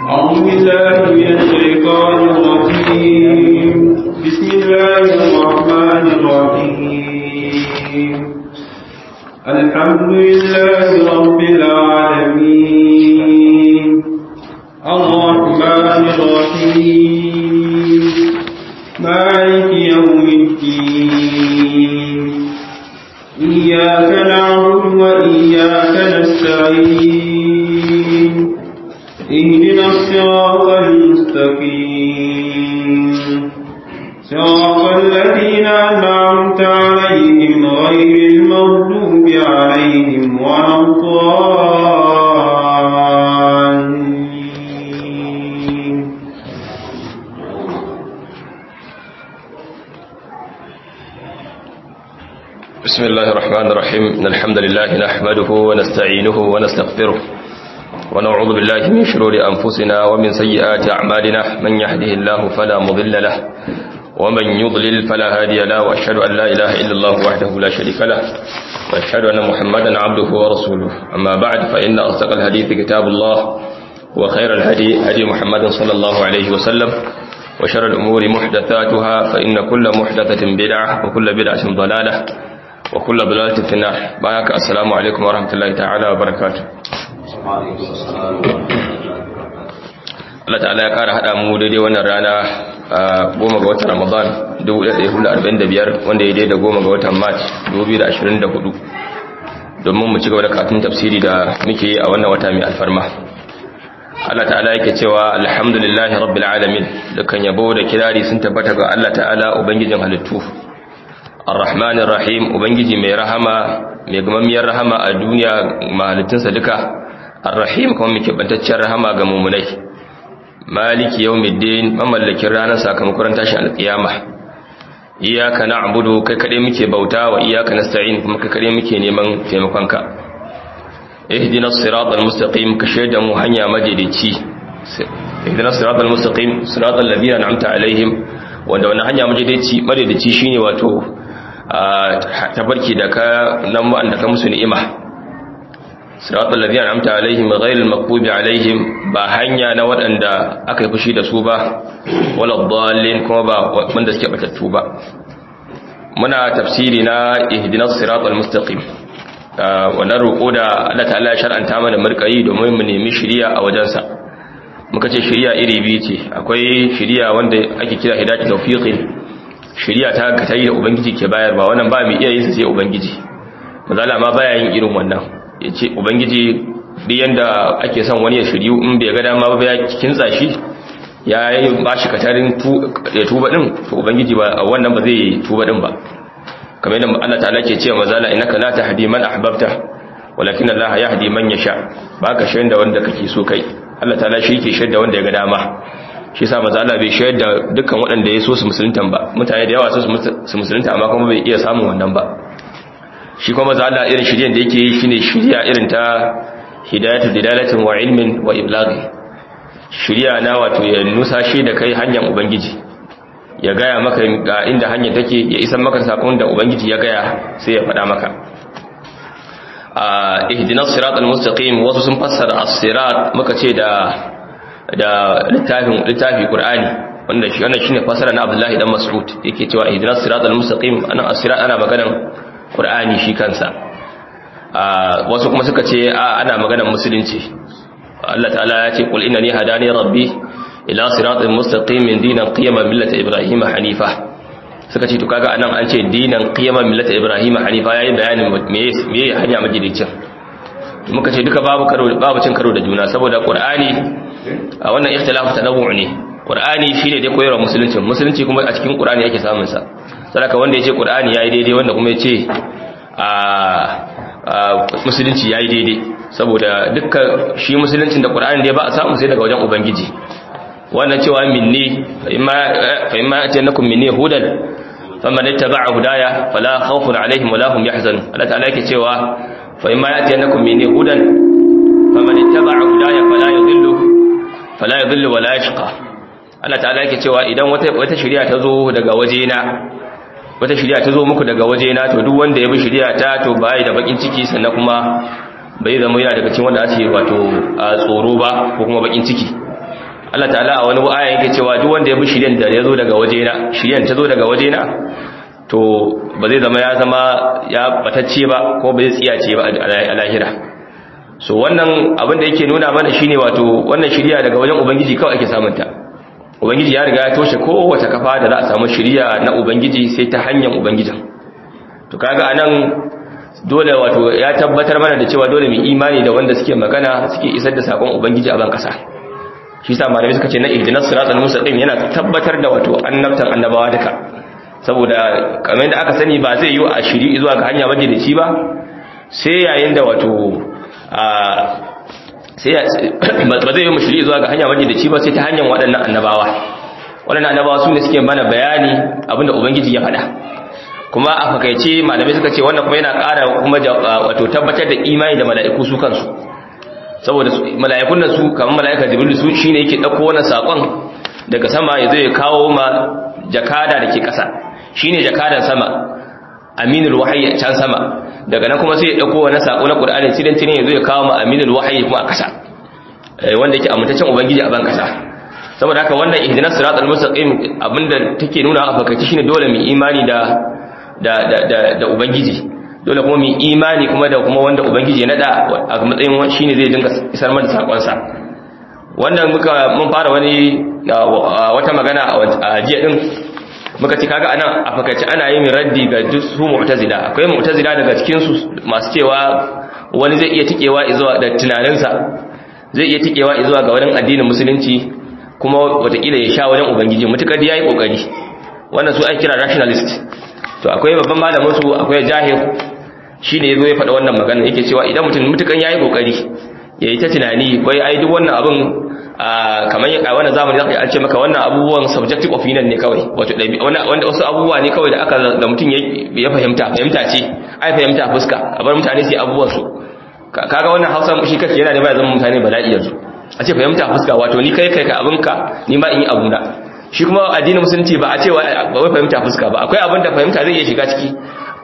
أعوذ بالله من الشيطان الرجيم بسم الله الرحمن الرحيم الحمد لله رب العالمين الرحمن الرحيم مالك يوم الدين إياك نعبد وإياك نستعين اهدنا الصراط المستقيم صراط الذين أنعمت عليهم غير المغضوب عليهم ولا الضالين بسم الله الرحمن الرحيم إن الحمد لله نحمده ونستعينه ونستغفره ونعوذ بالله من شرور أنفسنا ومن سيئات أعمالنا من يهده الله فلا مضل له ومن يضلل فلا هادي له وأشهد أن لا إله إلا الله وحده لا شريك له وأشهد أن محمدا عبده ورسوله أما بعد فإن أصدق الحديث كتاب الله وخير الهدي هدي محمد صلى الله عليه وسلم وشر الأمور محدثاتها فإن كل محدثة بدعة وكل بدعة ضلالة وكل ضلالة في النار بارك السلام عليكم ورحمة الله تعالى وبركاته Allah ta'ala ya ƙara haɗa mu daidai wannan rana a goma ga watan Ramadan 1445 wanda ya daidai da goma ga watan March 2024 domin mu ci gaba da katun tafsiri da muke yi a wannan wata mai alfarma Allah ta'ala yake cewa alhamdulillahi rabbil alamin dukkan yabo da kirari sun tabbata ga Allah ta'ala ubangijin halittu arrahmanir rahim ubangiji mai rahama mai gamammiyar rahama a duniya mahalittunsa duka arrahim kuma mai kebantacciyar rahama ga mumunai maliki yawmiddin mamallakin ranar sakamakon tashin alkiyama iyyaka na'budu kai kade muke bauta wa iyyaka nasta'in kuma kai kade muke neman taimakonka ihdinas siratal mustaqim ka shaida mu hanya madaidaici ihdinas siratal mustaqim siratal ladina an'amta alaihim wanda wannan hanya madaidaici madaidaici shine wato tabarki da ka nan wanda ka musu ni'ima siratal ladina an'amta alaihim ghayril maghdubi alaihim ba hanya na waɗanda aka yi fushi da su ba wala dallin kuma ba wanda suke batattu ba muna tafsiri na ihdinas siratal mustaqim wannan roƙo da Allah ta'ala ya shar'anta mana murƙayi domin mu nemi shiriya a wajensa muka ce shiriya iri biyu ce akwai shiriya wanda ake kira hidayatu tawfiqin shiriya ta ga tayi da ubangiji ke bayarwa wannan ba mu iya yin sai ubangiji mazala ma baya yin irin wannan yace ubangiji duk yanda ake son wani ya shiriyu in bai ga dama ba ya kintsa shi ya yi bashi katarin ya tuba din to ubangiji ba wannan ba zai tuba din ba kamar yadda Allah ta'ala ke cewa mazala innaka la tahdi man ahbabta walakin Allah yahdi man yasha baka shayin da wanda kake so kai Allah ta'ala shi yake shaida wanda ya ga dama shi yasa maza Allah bai shaida dukkan waɗanda ya so su musuluntan ba mutane da yawa so su musulunta amma kuma bai iya samun wannan ba shi kuma maza Allah irin shiryen da yake yi shine shirya irin ta hidayatu dilalatin wa ilmin wa iblaghi shirya na wato ya nusa shi da kai hanyar ubangiji ya gaya maka ga inda hanyar take ya isan maka sakon da ubangiji ya gaya sai ya faɗa maka a ihdinas siratal mustaqim wasu sun fassara as-sirat muka ce da da littafin littafi qur'ani wanda shi wannan shine fassara na Abdullahi dan Mas'ud yake cewa ihdinas siratal mustaqim ana as-sirat ana maganan qur'ani shi kansa a wasu kuma suka ce a ana maganan musulunci Allah ta'ala ya ce qul innani hadani rabbi ila siratal mustaqimin dinan qiyama millata ibrahim hanifa suka ce to kaga anan an ce dinan qiyama millata ibrahim hanifa yayi bayanin me me hanya majidicin muka ce duka babu karo babu cin karo da juna saboda qur'ani a wannan ikhtilafu tanawwu ne qur'ani shine dai koyarwa musulunci musulunci kuma a cikin qur'ani yake samun sa saboda wanda yace qur'ani yayi daidai wanda kuma yace a musulunci yayi daidai saboda dukkan shi musuluncin da qur'ani dai ba a samu sai daga wajen ubangiji wannan cewa minni fa imma atanakum minni hudan faman ittaba'a hudaya fala khawfun alaihim wala hum yahzanun Allah ta'ala yake cewa fa imma atanakum minni hudan faman ittaba'a hudaya fala yadhillu fala yadhillu wala yashqa Allah ta'ala yake cewa idan wata wata shari'a ta zo daga wajena wata shari'a ta zo muku daga wajena to duk wanda ya bi shari'a ta to bai da bakin ciki sannan kuma bai zama yana daga cikin wanda ake wato a tsoro ba ko kuma bakin ciki Allah ta'ala a wani aya yake cewa duk wanda ya bi shiryan da ya zo daga wajena shiryan ta zo daga wajena to ba zai zama ya zama ya batacce ba ko ba zai tsiyace ba a lahira so wannan abin da yake nuna mana shine wato wannan shiriya daga wajen ubangiji kawai ake samun ta ubangiji ya riga ya toshe kowace kafa da za a samu shiriya na ubangiji sai ta hanyar ubangijin to kaga anan dole wato ya tabbatar mana da cewa dole mu imani da wanda suke magana suke isar da sakon ubangiji a ban kasa shi yasa malamai suka ce na ihdinas siratal mustaqim yana tabbatar da wato annabtan annabawa duka saboda kamar yadda aka sani ba zai yi a shiri zuwa ga hanya majalici ba sai yayin da wato sai ba zai yi mu shiri zuwa ga hanya majalici ba sai ta hanyar waɗannan annabawa waɗannan annabawa su ne suke mana bayani abinda ubangiji ya faɗa kuma a fakaice malamai suka ce wannan kuma yana ƙara kuma wato tabbatar da imani da mala'iku su kansu saboda mala'ikun nan su kamar mala'ika jibril su shine yake dauko wannan sakon daga sama ya zo ya kawo ma jakada dake ƙasa shine jakadan sama aminul wahyi can sama daga nan kuma sai ya dauko wannan sako na qur'ani sidan tine ya zo ya kawo ma aminul wahyi kuma a ƙasa wanda yake amintacen ubangiji a ban ƙasa saboda haka wannan ihdinas siratal mustaqim abinda take nuna a fakaice shine dole mu imani da da da da ubangiji dole kuma mu imani kuma da kuma wanda ubangiji ya nada a matsayin shine zai dinga isar mana sakon sa wannan muka mun fara wani wata magana a jiya din muka ci kaga anan a fakaice ana yin raddi ga duk su mu'tazila akwai mu'tazila daga cikin su masu cewa wani zai iya tikewa zuwa da tunaninsa zai iya tikewa zuwa ga wani addinin musulunci kuma watakila ya sha wajen ubangiji mutukar da yayi kokari wannan su ake kira rationalist to akwai babban malamin su akwai jahil shine yazo ya faɗa wannan magana yake cewa idan mutum mutukan yayi kokari yayi ta tunani wai ai duk wannan abin kamar a wannan zamani zaka an ce maka wannan abubuwan subjective opinion ne kawai wato wanda wasu abubuwa ne kawai da aka da mutum ya fahimta fahimta ce ai fahimta fuska a bar mutane su yi abubuwan su kaga wannan Hausa shi kake yana da ba zama mutane bala'i yanzu a ce fahimta fuska wato ni kai kai ka abinka ni ma in yi abuna shi kuma addinin musulunci ba a ce wai fahimta fuska ba akwai abin da fahimta zai iya shiga ciki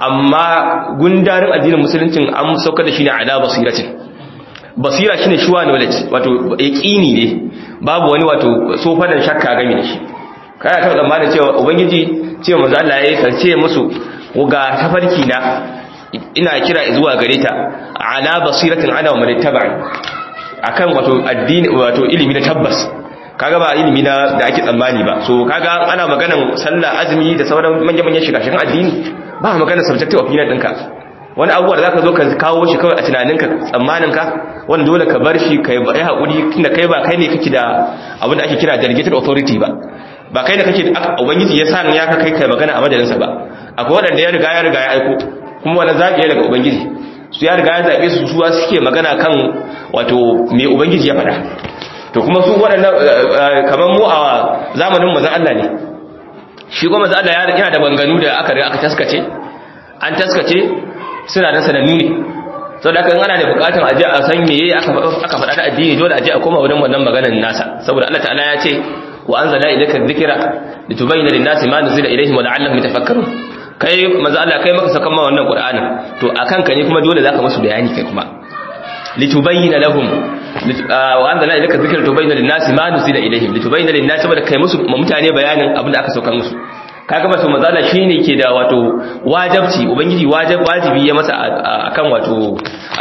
amma gundarin addinin musuluncin an sauka da shi ne ala basiratin basira shine shuwa knowledge wato yaqini ne babu wani wato sofanan shakka game da shi kana ta zamanin cewa ubangiji cewa manzo Allah yayi kace musu ga tafarki na ina kira zuwa gare ta ala basiratin ana wa man tabi'i akan wato addini wato ilimi na tabbas kaga ba ilimi na da ake tsammani ba so kaga ana maganan sallah azumi da sauran manyan manyan shiga shigan addini ba maganar subjective opinion ɗinka wani abubuwa da zaka zo ka kawo shi kawai a tunaninka tsammaninka wanda dole ka bar shi kai ba hakuri tunda kai ba kai ne kake da abin da ake kira delegated authority ba ba kai ne kake ubangiji ya sa ya ka kai kai magana a majalinsa ba akwai wanda ya riga ya riga ya aiko kuma wani zaɓi daga ubangiji su ya riga ya zaɓe su suwa suke magana kan wato mai ubangiji ya faɗa to kuma su waɗannan kamar mu a zamanin mazan Allah ne shi kuma mazan Allah yana da banganu da aka riga aka taskace an taskace suna da sanannu ne sau da ana da bukatun aje a san meye aka faɗa da addini dole aje a koma wurin wannan maganar nasa saboda Allah ta'ala ya ce wa anzala ilayka dhikra litubayyana lin-nasi ma nuzila ilayhim wa la'allahum yatafakkarun kai maza Allah kai maka sakan ma wannan Qur'anin to akan ka ne kuma dole zaka musu bayani kai kuma litubayyana lahum wa anzalna ilayka dhikra litubayyana lin-nasi ma nuzila ilayhim litubayyana lin-nasi saboda kai musu mutane bayanin abin da aka saukar musu kaga ba su maza Allah shine ke da wato wajibci ubangiji wajibi ya masa akan wato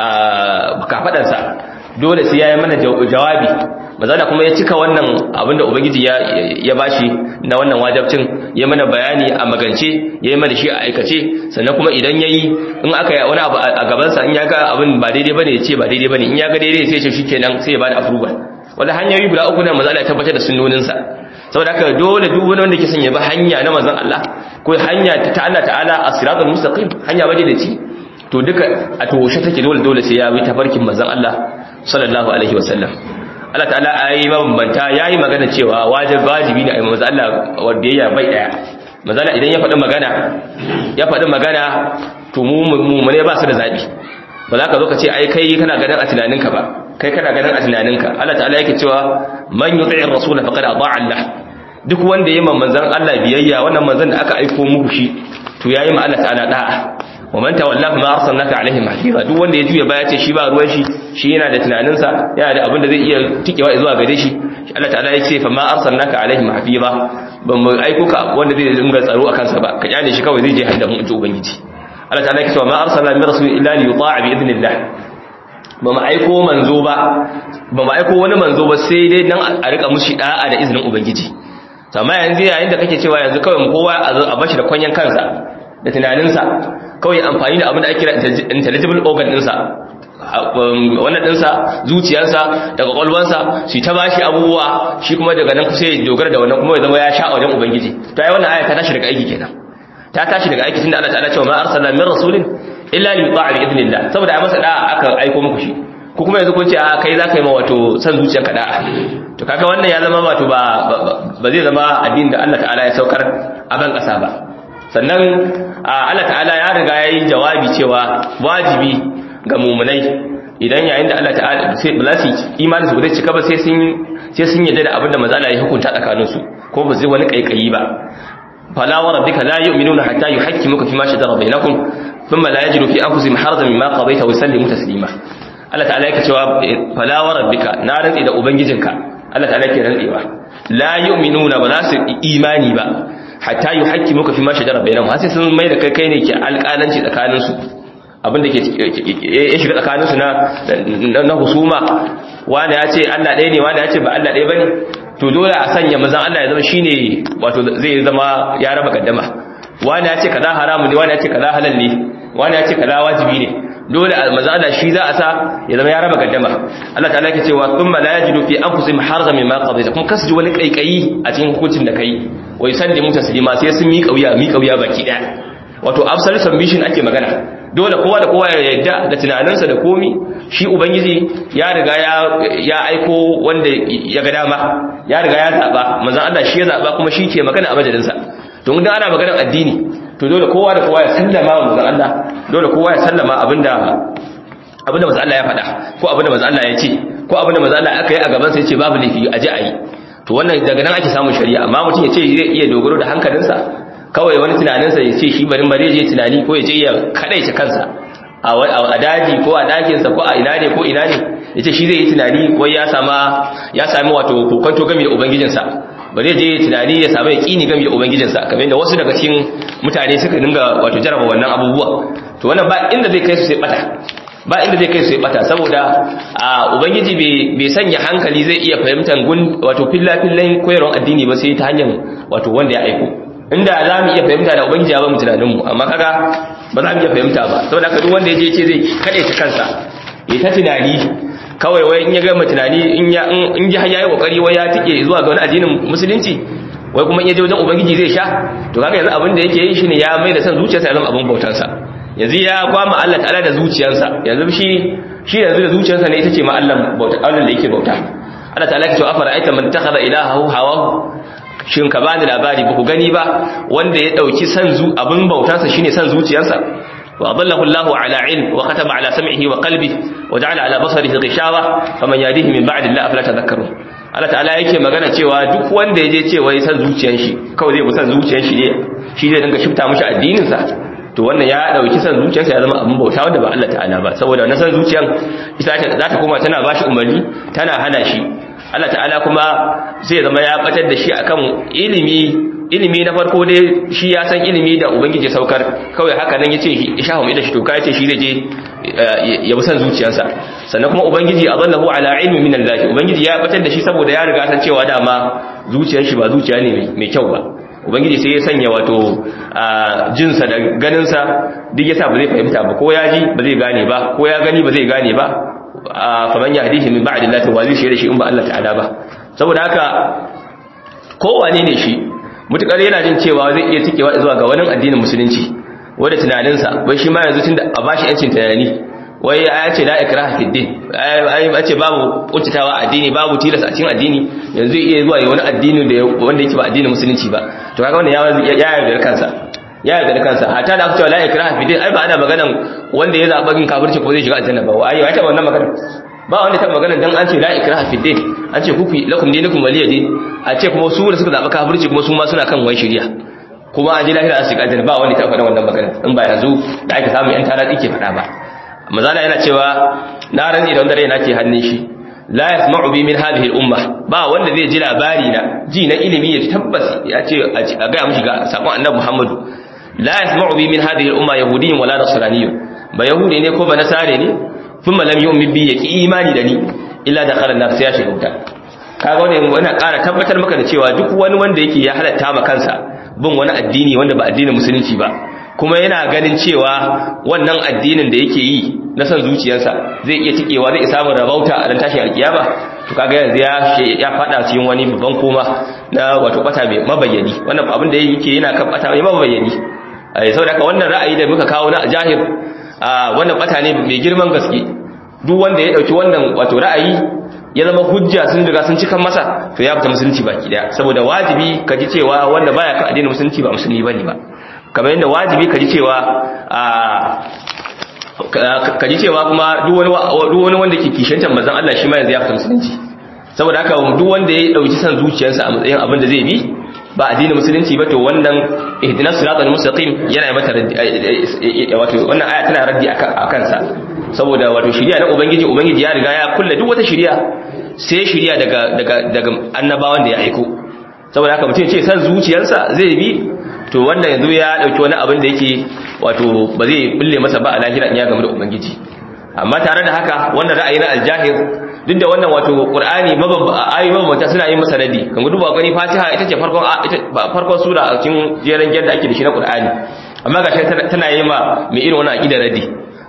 kafadan sa dole sai yayi mana jawabi mazala kuma ya cika wannan abinda ubangiji ya ya bashi na wannan wajibcin ya mana bayani a magance yayi mana shi a aikace sannan kuma idan yayi in aka yi wani abu a gaban sa in ya ga abin ba daidai bane ya ce ba daidai bane in ya ga daidai sai ya ce shikenan sai ya bada approval wanda hanyoyi guda uku ne mazala ya tabbatar da sunnonin sa saboda haka dole duk wani wanda ke son ya bi hanya na manzon Allah ko hanya ta Allah ta'ala as-siratal mustaqim hanya waje da ci to duka a toshe take dole dole sai ya bi tafarkin manzon Allah sallallahu alaihi wasallam Allah ta'ala ayi mabambanta yayi magana cewa wajib wajibi ne a manzo Allah wanda ya bai daya manzo Allah idan ya faɗi magana ya faɗi magana to mu mu ne ba su da zabi ba za ka zo ka ce ai kai kana ganin a tunaninka ba kai kana ganin a tunaninka Allah ta'ala yake cewa man yuti'ir rasul faqad ata'a Allah duk wanda yayi manzon Allah biyayya wannan manzon da aka aika muku shi to yayi ma Allah ta'ala da'a wa man tawalla ma arsalnaka alaihim hafiza duk wanda ya juya baya ce shi ba ruwan shi shi yana da tunaninsa yana da abin da zai iya tikewa zuwa gare shi Allah ta'ala ya ce fa ma arsalnaka alaihim hafiza ban mu aiko ka wanda zai dinga tsaro akan sa ba ka kyale shi kawai zai je hadda mu ji ubangiji Allah ta'ala ya ce ma arsalna min rasul illa li yuta'a bi idnillah ba mu aiko manzo ba ba mu aiko wani manzo ba sai dai dan a rika mushi da'a da izinin ubangiji amma yanzu yayin da kake cewa yanzu kawai kowa a bashi da kwanyan kansa da tunaninsa kawai amfani da abin da ake kira intelligible organ ɗinsa wannan ɗinsa zuciyarsa da kwakwalwansa su ta bashi abubuwa shi kuma daga nan kusa ya dogara da wannan kuma ya zama ya sha wajen ubangiji to ai wannan aya ta tashi daga aiki kenan ta tashi daga aiki tunda Allah ta'ala cewa ma arsalna min rasulin illa li yuta'a bi idnillah saboda ai masa da aka aiko muku shi ko kuma yanzu kun ce a kai za ka yi ma wato san zuciyarka da'a to kaga wannan ya zama wato ba ba zai zama addinin da Allah ta'ala ya saukar a ban kasa ba sannan Allah ta'ala ya riga ya yi jawabi cewa wajibi ga mumunai idan yayin da Allah ta'ala sai ba za su imani su zai cika ba sai sun sai sun yadda da abin da manzo Allah ya hukunta tsakanin su ko ba zai wani kaikayi ba fala wa rabbika la yu'minuna hatta yuhakkimuka fima shajara bainakum thumma la yajidu fi anfusihim harajan mimma qadayta wa yusallimu taslima Allah ta'ala yake cewa fala wa rabbika na rantsi da ubangijinka Allah ta'ala yake rantsewa la yu'minuna ba za su imani ba hatta yuhakkimuka fi ma shajara bainahum har sai sun mai da kai kai ne ke alƙalanci tsakanin su abinda ke ya shiga tsakanin su na na husuma wani ya ce Allah ɗaya ne wani ya ce ba Allah ɗaya bane to dole a sanya mazan Allah ya zama shine wato zai zama ya raba gaddama wani ya ce kaza haramu ne wani ya ce kaza halal ne wani ya ce kaza wajibi ne dole manzo Allah shi za a sa ya zama ya raba gaddama Allah ta'ala yake cewa thumma la yajidu fi anfusihim harajan mimma qadayta kuma kasu ji wani kaikayi a cikin hukuncin da kai wai san da mutaslima sai sun miƙa wuya miƙa wuya baki daya wato absolute submission ake magana dole kowa da kowa ya yarda da tunaninsa da komi shi ubangiji ya riga ya ya aiko wanda ya ga dama ya riga ya zaba manzo Allah shi ya zaba kuma shi ke magana a majalinsa to idan ana maganar addini to dole kowa da kowa ya sallama wa manzon Allah dole kowa ya sallama abinda abinda manzon Allah ya faɗa ko abinda manzon Allah ya ce ko abinda manzon Allah aka yi a gaban sa yace babu laifi aje ayi to wannan daga nan ake samun shari'a amma mutum ya ce zai iya dogaro da hankalinsa kawai wani tunaninsa ya ce shi bari bari je tunani ko ya je ya kadaice kansa a daji ko a ɗakinsa ko a ina ne ko ina ne ya ce shi zai yi tunani ko ya sama ya sami wato kokonto game da ubangijinsa ba zai je tunani ya samu yaƙini game da ubangijinsa kamar yadda wasu daga cikin mutane suka dinga wato jaraba wannan abubuwa to wannan ba inda zai kai su sai bata ba inda zai kai su sai bata saboda a ubangiji bai sanya hankali zai iya fahimtar gun wato fillafillan koyarwar addini ba sai ta hanyar wato wanda ya aiko inda za mu iya fahimta da ubangiji ya ba mu tunaninmu amma kaga ba za mu iya fahimta ba saboda haka duk wanda ya je ce zai kaɗe ta kansa ya ta tunani kawai wai in ya gama tunani in ya in ji har yayi kokari wai ya tike zuwa ga wani addinin musulunci wai kuma in ya je wajen ubangiji zai sha to kaga yanzu abin da yake yi shine ya mai da san zuciyarsa ya zama abin bautansa yanzu ya kwama Allah ta'ala da zuciyarsa yanzu shi shi yanzu da zuciyarsa ne ita ce ma Allah bauta Allah da yake bauta Allah ta'ala ya ce afara aita man takhadha ilahahu hawahu shin ka bani labari ba ku gani ba wanda ya dauki san zu abin bautansa shine san zuciyarsa wa adallahu Allahu ala ilm wa khatama ala sam'ihi wa qalbihi wa ja'ala ala basarihi ghishawa faman yadihi min ba'di Allah afala tadhakkarun Allah ta'ala yake magana cewa duk wanda yaje cewa ya san zuciyar shi kawai zai bi san zuciyar shi ne shi zai dinga shifta mishi addinin sa to wannan ya dauki san zuciyarsa ya zama abin bauta wanda ba Allah ta'ala ba saboda wannan san zuciyar ita za ta koma tana bashi umarni tana hana shi Allah ta'ala kuma zai zama ya batar da shi akan ilimi ilimi na farko dai shi ya san ilimi da ubangiji saukar kawai haka nan yace ishahu mai da shi toka yace shi zai je ya bi san zuciyarsa sannan kuma ubangiji azallahu ala ilmi min Allah ubangiji ya batar da shi saboda ya riga san cewa dama zuciyar shi ba zuciya ne mai kyau ba ubangiji sai ya sanya wato jinsa da ganinsa duk yasa ba zai fahimta ba ko ya ji ba zai gane ba ko ya gani ba zai gane ba faman yahdihi min ba'di Allah wa zai shi da shi in ba Allah ta'ala ba saboda haka kowane ne shi mutukar yana jin cewa zai iya tikewa zuwa ga wani addinin musulunci wanda tunaninsa wai shi ma yanzu tunda a bashi yancin tunani wai ya ce la ikraha fi din ai ce babu kuntatawa addini babu tilas a cikin addini yanzu iya zuwa wani addini da wanda yake ba addinin musulunci ba to kaga wannan ya ya yarda kansa ya yarda kansa hatta da aka ce la ikraha fi din ai ba ana maganan wanda ya zaba gin kafirci ko zai shiga aljanna ba ai ai ta wannan magana ba wanda ta magana dan an ce la ikraha fi din an ce kufi lakum dinukum waliya din a ce kuma su da suka zaba kafirci kuma su ma suna kan wai shari'a kuma an ji lahira a shiga aljanna ba wanda ta faɗa wannan magana in ba yanzu da aka samu yan tara ke faɗa ba mazala yana cewa na rantsi da wanda rai nake hannun shi la yasma'u bi min hadhihi al-umma ba wanda zai ji labari na ji na ilimi ya tabbas ya ce a ga mishi ga sakon annabi Muhammadu la yasma'u bi min hadhihi al-umma yahudiyyun wala nasraniyyun ba yahudi ne ko ba nasare ne thumma lam yu'min bi yaqi imani da ni illa dakhala an-nar sai ya shiga wuta kaga wannan wannan ƙara tabbatar maka da cewa duk wani wanda yake ya halatta ma kansa bin wani addini wanda ba addinin musulunci ba kuma yana ganin cewa wannan addinin da yake yi na san zuciyarsa zai iya tikewa zai samu rabauta a ran tashin alkiyama to kaga yanzu ya ya fada cikin wani babban koma na wato bata mai mabayyani wannan abin da yake yana kan bata mai mabayyani eh saboda haka wannan ra'ayi da muka kawo na jahir wannan bata ne mai girman gaske duk wanda ya dauki wannan wato ra'ayi ya zama hujja sun riga sun cikan masa to ya fita musulunci baki daya saboda wajibi ka ji cewa wanda baya kan addinin musulunci ba musulmi bane ba kamar yadda wajibi ka ji cewa ka ji cewa kuma duk wani wanda ke kishantar manzon Allah shi ma yanzu ya fita musulunci saboda haka duk wanda ya dauki san zuciyarsa a matsayin abin da zai bi ba addinin musulunci ba to wannan ihdinas siratal mustaqim yana mata raddi wato wannan aya tana raddi a kansa saboda wato shiriya na ubangiji ubangiji ya riga ya kulle duk wata shiriya sai shiriya daga daga daga annabawan da ya aiko saboda haka mutum ce san zuciyarsa zai bi to wanda yanzu ya dauki wani abin da yake wato ba zai bulle masa ba a lahira in ya gamu da ubangiji amma tare da haka wannan ra'ayi na aljahir duk da wannan wato qur'ani ayoyi mabambanta suna yin masa radi kan gudu ba gani fatiha ita ce farkon farkon sura a cikin jeran da ake da shi na qur'ani amma gashi tana yi ma mai irin wannan aqida radi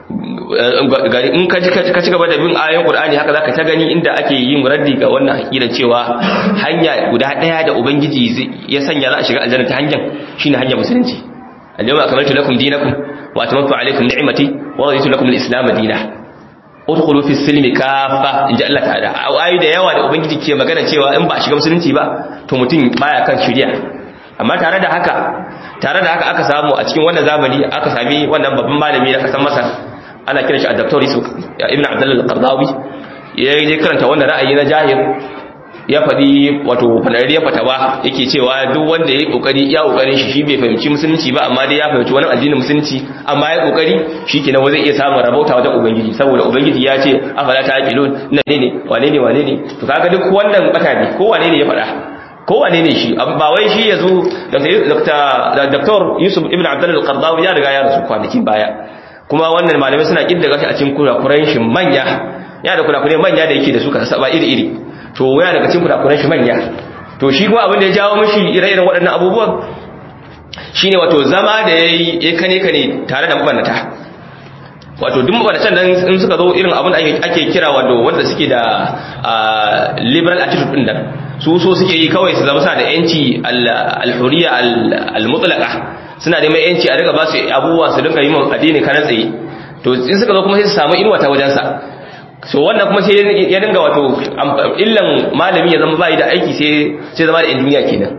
in ka ci gaba da bin ayoyin qur'ani haka zaka ta gani inda ake yin raddi ga wannan aqida cewa hanya guda daya da ubangiji ya sanya za a shiga aljanna ta hanyar shine hanyar musulunci al-yawma akmaltu lakum dinakum wa atammamtu alaykum ni'mati wa raditu lakum al-islam dinan udkhulu fi silmi kafa inji Allah ta'ala ayi da yawa da ubangiji ke magana cewa in ba shiga musulunci ba to mutum baya kan shari'a amma tare da haka tare da haka aka samu a cikin wannan zamani aka sami wannan babban malami na kasan Masar ana kiran shi a Dr. Yusuf Ibn Abdullah al-Qardawi ya je karanta wannan ra'ayi na jahil ya faɗi wato fanariyar fatawa yake cewa duk wanda ya yi ƙoƙari ya ƙoƙarin shi shi bai fahimci musulunci ba amma dai ya fahimci wani addinin musulunci amma ya ƙoƙari shi ke nan zai iya samun rabauta wajen ubangiji saboda ubangiji ya ce afala ta haƙilun na ne ne wane ne wane ne to kaga duk wannan bata ne ko wane ne ya faɗa ko wane ne shi ba wai shi ya zo Dr. Yusuf Ibn Abdullah al-Qardawi ya riga ya rasu kwanakin baya kuma wannan malamai suna kidda gashi a cikin kurakuran shi manya ya da kurakurai manya da yake da su ka saba iri-iri to waya daga cikin kurakuran shi manya to shi kuma abin da ya jawo mishi ire-iren waɗannan abubuwan shine wato zama da yayi ya kane kane tare da mabannata wato duk mabannatan nan in suka zo irin abin da ake kira wato wanda suke da liberal attitude din nan su so suke yi kawai su zama sa da yanci al-hurriya al-mutlaqa suna da mai yanci a riga ba su abubuwa su dinga yi mun addini kana tsaye to in suka zo kuma sai su samu inuwa ta wajensa so wannan kuma sai ya dinga wato illan malami ya zama bai da aiki sai sai zama da yan duniya kenan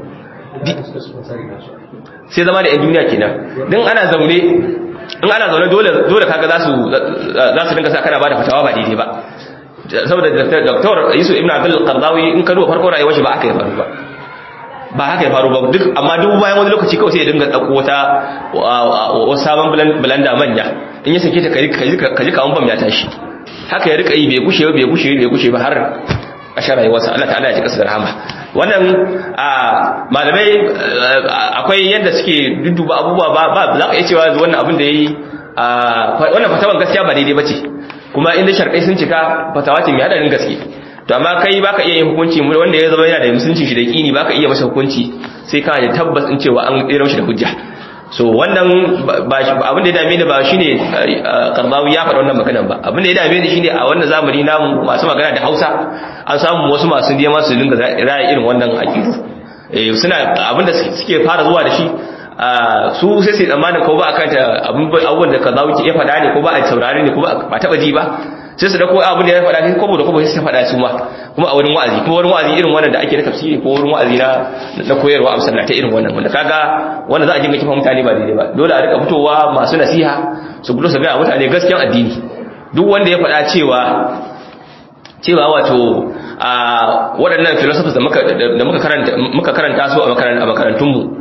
sai zama da yan duniya kenan din ana zaune in ana zaune dole dole kaga za su za su dinga sa kana bada fatawa ba daidai ba saboda Dr. Yusuf Ibn Abdul Qardawi in ka duba farko rayuwar shi ba aka yi faru ba ba haka ya faru ba duk amma duk bayan wani lokaci kawai sai ya dinga dauko wata wasu sabon blanda manya in ya sake ta kaji kawun bam ya tashi haka ya rika yi bai gushe bai gushe bai gushe ba har ƙashar rayuwarsa Allah ta'ala ya ji kasar rahama wannan malamai akwai yadda suke dudduba abubuwa ba ba za ka iya cewa wannan abin da yayi wannan fatawan gaskiya ba daidai bace kuma inda sharkai sun cika fatawa ce mai hadarin gaske to amma kai baka iya yin hukunci wanda ya zama yana da musulunci shi da kini baka iya masa hukunci sai kana da tabbas in cewa an tsira shi da hujja so wannan abin da ya dame ni ba shine karbawi ya faɗa wannan maganan ba abin da ya dame ni shine a wannan zamani namu masu magana da Hausa an samu wasu masu nema su dinga raya irin wannan aqidu eh suna abin da suke fara zuwa da shi su sai sai tsammanin ko ba akan ta abubuwan da kazawi ke ya faɗa ne ko ba a saurare ne ko ba taba ji ba sai su dauko abin da ya faɗa ne kobo da kobo sai su faɗa su ma kuma a wurin wa'azi kuma wurin wa'azi irin wannan da ake na tafsiri ko wurin wa'azi na na koyarwa a masallata irin wannan wanda kaga wanda za a jinga kifa mutane ba daidai ba dole a rika fitowa masu nasiha su gudu su ga mutane gaskiyan addini duk wanda ya faɗa cewa cewa wato a waɗannan philosophers da muka da muka karanta muka karanta su a makarantunmu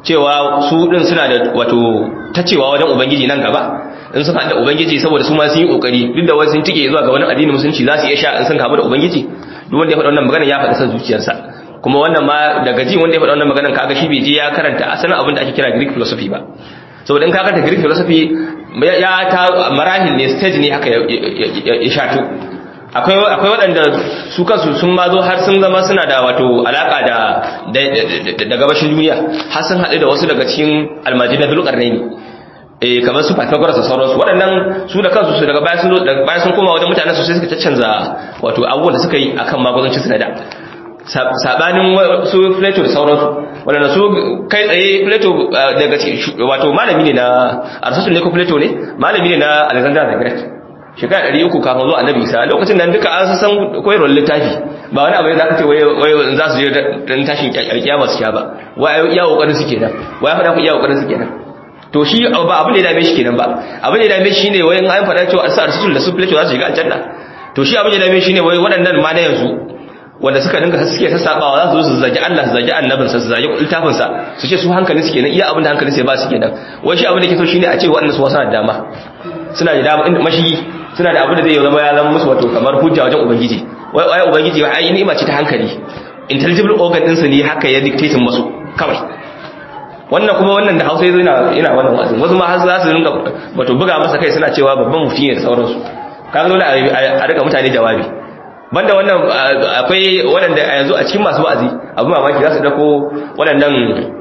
cewa su din suna da wato tacewa wajen ubangiji nan gaba in sun haɗa ubangiji saboda su ma sun yi kokari duk da wasu sun tike zuwa ga wani addinin musulunci za su iya sha in sun kamu da ubangiji duk wanda ya faɗa wannan magana ya faɗa san zuciyarsa kuma wannan ma daga ji wanda ya faɗa wannan maganar kaga shi bai je ya karanta asalin abin da ake kira Greek philosophy ba saboda in ka karanta Greek philosophy ya ta marahil ne stage ne haka ya shato akwai akwai waɗanda su kansu sun ma zo har sun zama suna da wato alaka da da gabashin duniya har sun haɗu da wasu daga cikin almajinan dulƙarnaini eh kamar su Pythagoras da sauransu waɗannan su da kansu su daga baya sun daga baya sun koma wajen mutanen su sai suka canza wato abubuwan da suka yi akan magudancin su na da sabanin su Plato da sauransu waɗanda su kai tsaye Plato daga wato malami ne na Aristotle ne ko Plato ne malami ne na Alexander the Great shekara ɗari uku kafin zuwa annabi isa lokacin nan duka an san koyarwar littafi ba wani abu ne za ka ce wai za su je dan tashin alkiyama su sha ba wai iya kokarin su kenan wai ya faɗa ku iya kokarin su kenan to shi ba abin da ya dame shi kenan ba abin da ya dame shi ne wai an faɗa cewa sa arsitul da su plato za su shiga aljanna to shi abin da ya dame shi ne wai waɗannan ma na yanzu wanda suka dinga suke sassabawa za su zo su zagi Allah su zagi annabinsa su zagi littafinsa su ce su hankalin su kenan iya abin da hankalin su ba su kenan wai shi abin da ke so shine a ce waɗannan su wasu da dama suna da dama inda mashigi suna da abin da zai zama ya zama musu wato kamar hujja wajen ubangiji wai wai ubangiji wai ai ni'ima ce ta hankali intelligible organ din su ne haka ya dictate musu kawai wannan kuma wannan da Hausa yazo ina ina wannan wa'azin wasu ma har za su rinka wato buga masa kai suna cewa babban mufti ne da sauransu kaga dole a rika mutane jawabi banda wannan akwai waɗanda a yanzu a cikin masu wa'azi abu mamaki za su dauko waɗannan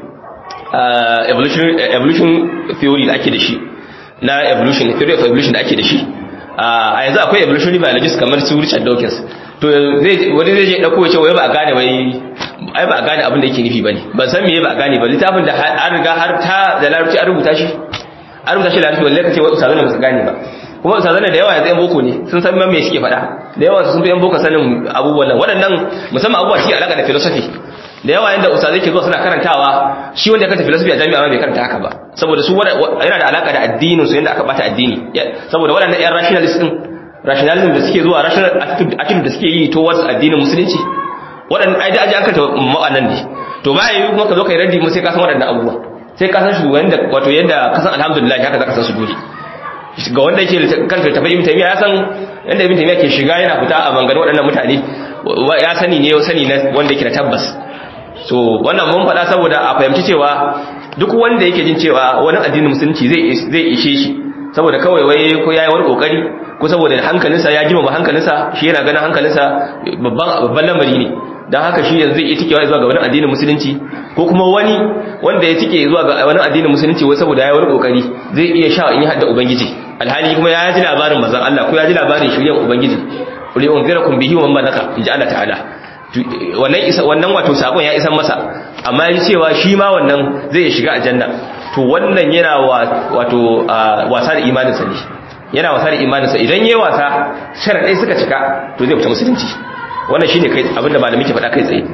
evolution evolution theory da ake da shi na evolution theory of evolution da ake da shi a yanzu akwai evolutionary biologist kamar su Richard Dawkins to zai wani zai je dauko ce wai ba a gane wai ai ba a gane abin da yake nufi bane ban san meye ba a gane ba littafin da an riga har ta da larabci an rubuta shi an rubuta shi da larabci wallahi kace wai usazana ba su gane ba kuma usazana da yawa yanzu yan boko ne sun san me suke faɗa da yawa sun fi yan boko sanin abubuwan nan waɗannan musamman abubuwa shi alaka da philosophy da yawa yanda ustazai ke zuwa suna karantawa shi wanda ya karanta philosophy a jami'a ma bai karanta haka ba saboda su yana da alaka da addinin su yanda aka bata addini saboda waɗannan yan rationalist din rationalism da suke zuwa rational attitude da suke yi towards addinin musulunci waɗannan ai da aji an karanta ma'anan ne to ba yi kuma ka zo kai raddi mu sai ka san waɗannan abubuwa sai ka san shugaban da wato yadda ka san alhamdulillah haka zaka san su dole ga wanda yake kanta tafi ibn taymiya ya san yanda ibn taymiya ke shiga yana fita a bangaren waɗannan mutane ya sani ne sani na wanda yake da tabbas so wannan mun faɗa saboda a fahimci cewa duk wanda yake jin cewa wani addinin musulunci zai zai ishe shi saboda kawai wai ko yayi wani kokari ko saboda hankalinsa ya jima hankalinsa shi yana ganin hankalinsa babban babban lamari ne dan haka shi yanzu zai tike zuwa ga wani addinin musulunci ko kuma wani wanda ya tike zuwa ga wani addinin musulunci wai saboda yayi wani kokari zai iya sha in ya hadda ubangiji alhali kuma ya ji labarin manzon Allah ko ya ji labarin shiryan ubangiji qul unzirakum bihi wa man naka inji Allah ta'ala wannan isa wannan wato sakon ya isan masa amma ya cewa shi ma wannan zai shiga aljanna to wannan yana wato wasa da imaninsa ne yana wasa da imaninsa idan yayi wasa sharadai suka cika to zai fita musulunci wannan shine kai abinda malami ke faɗa kai tsaye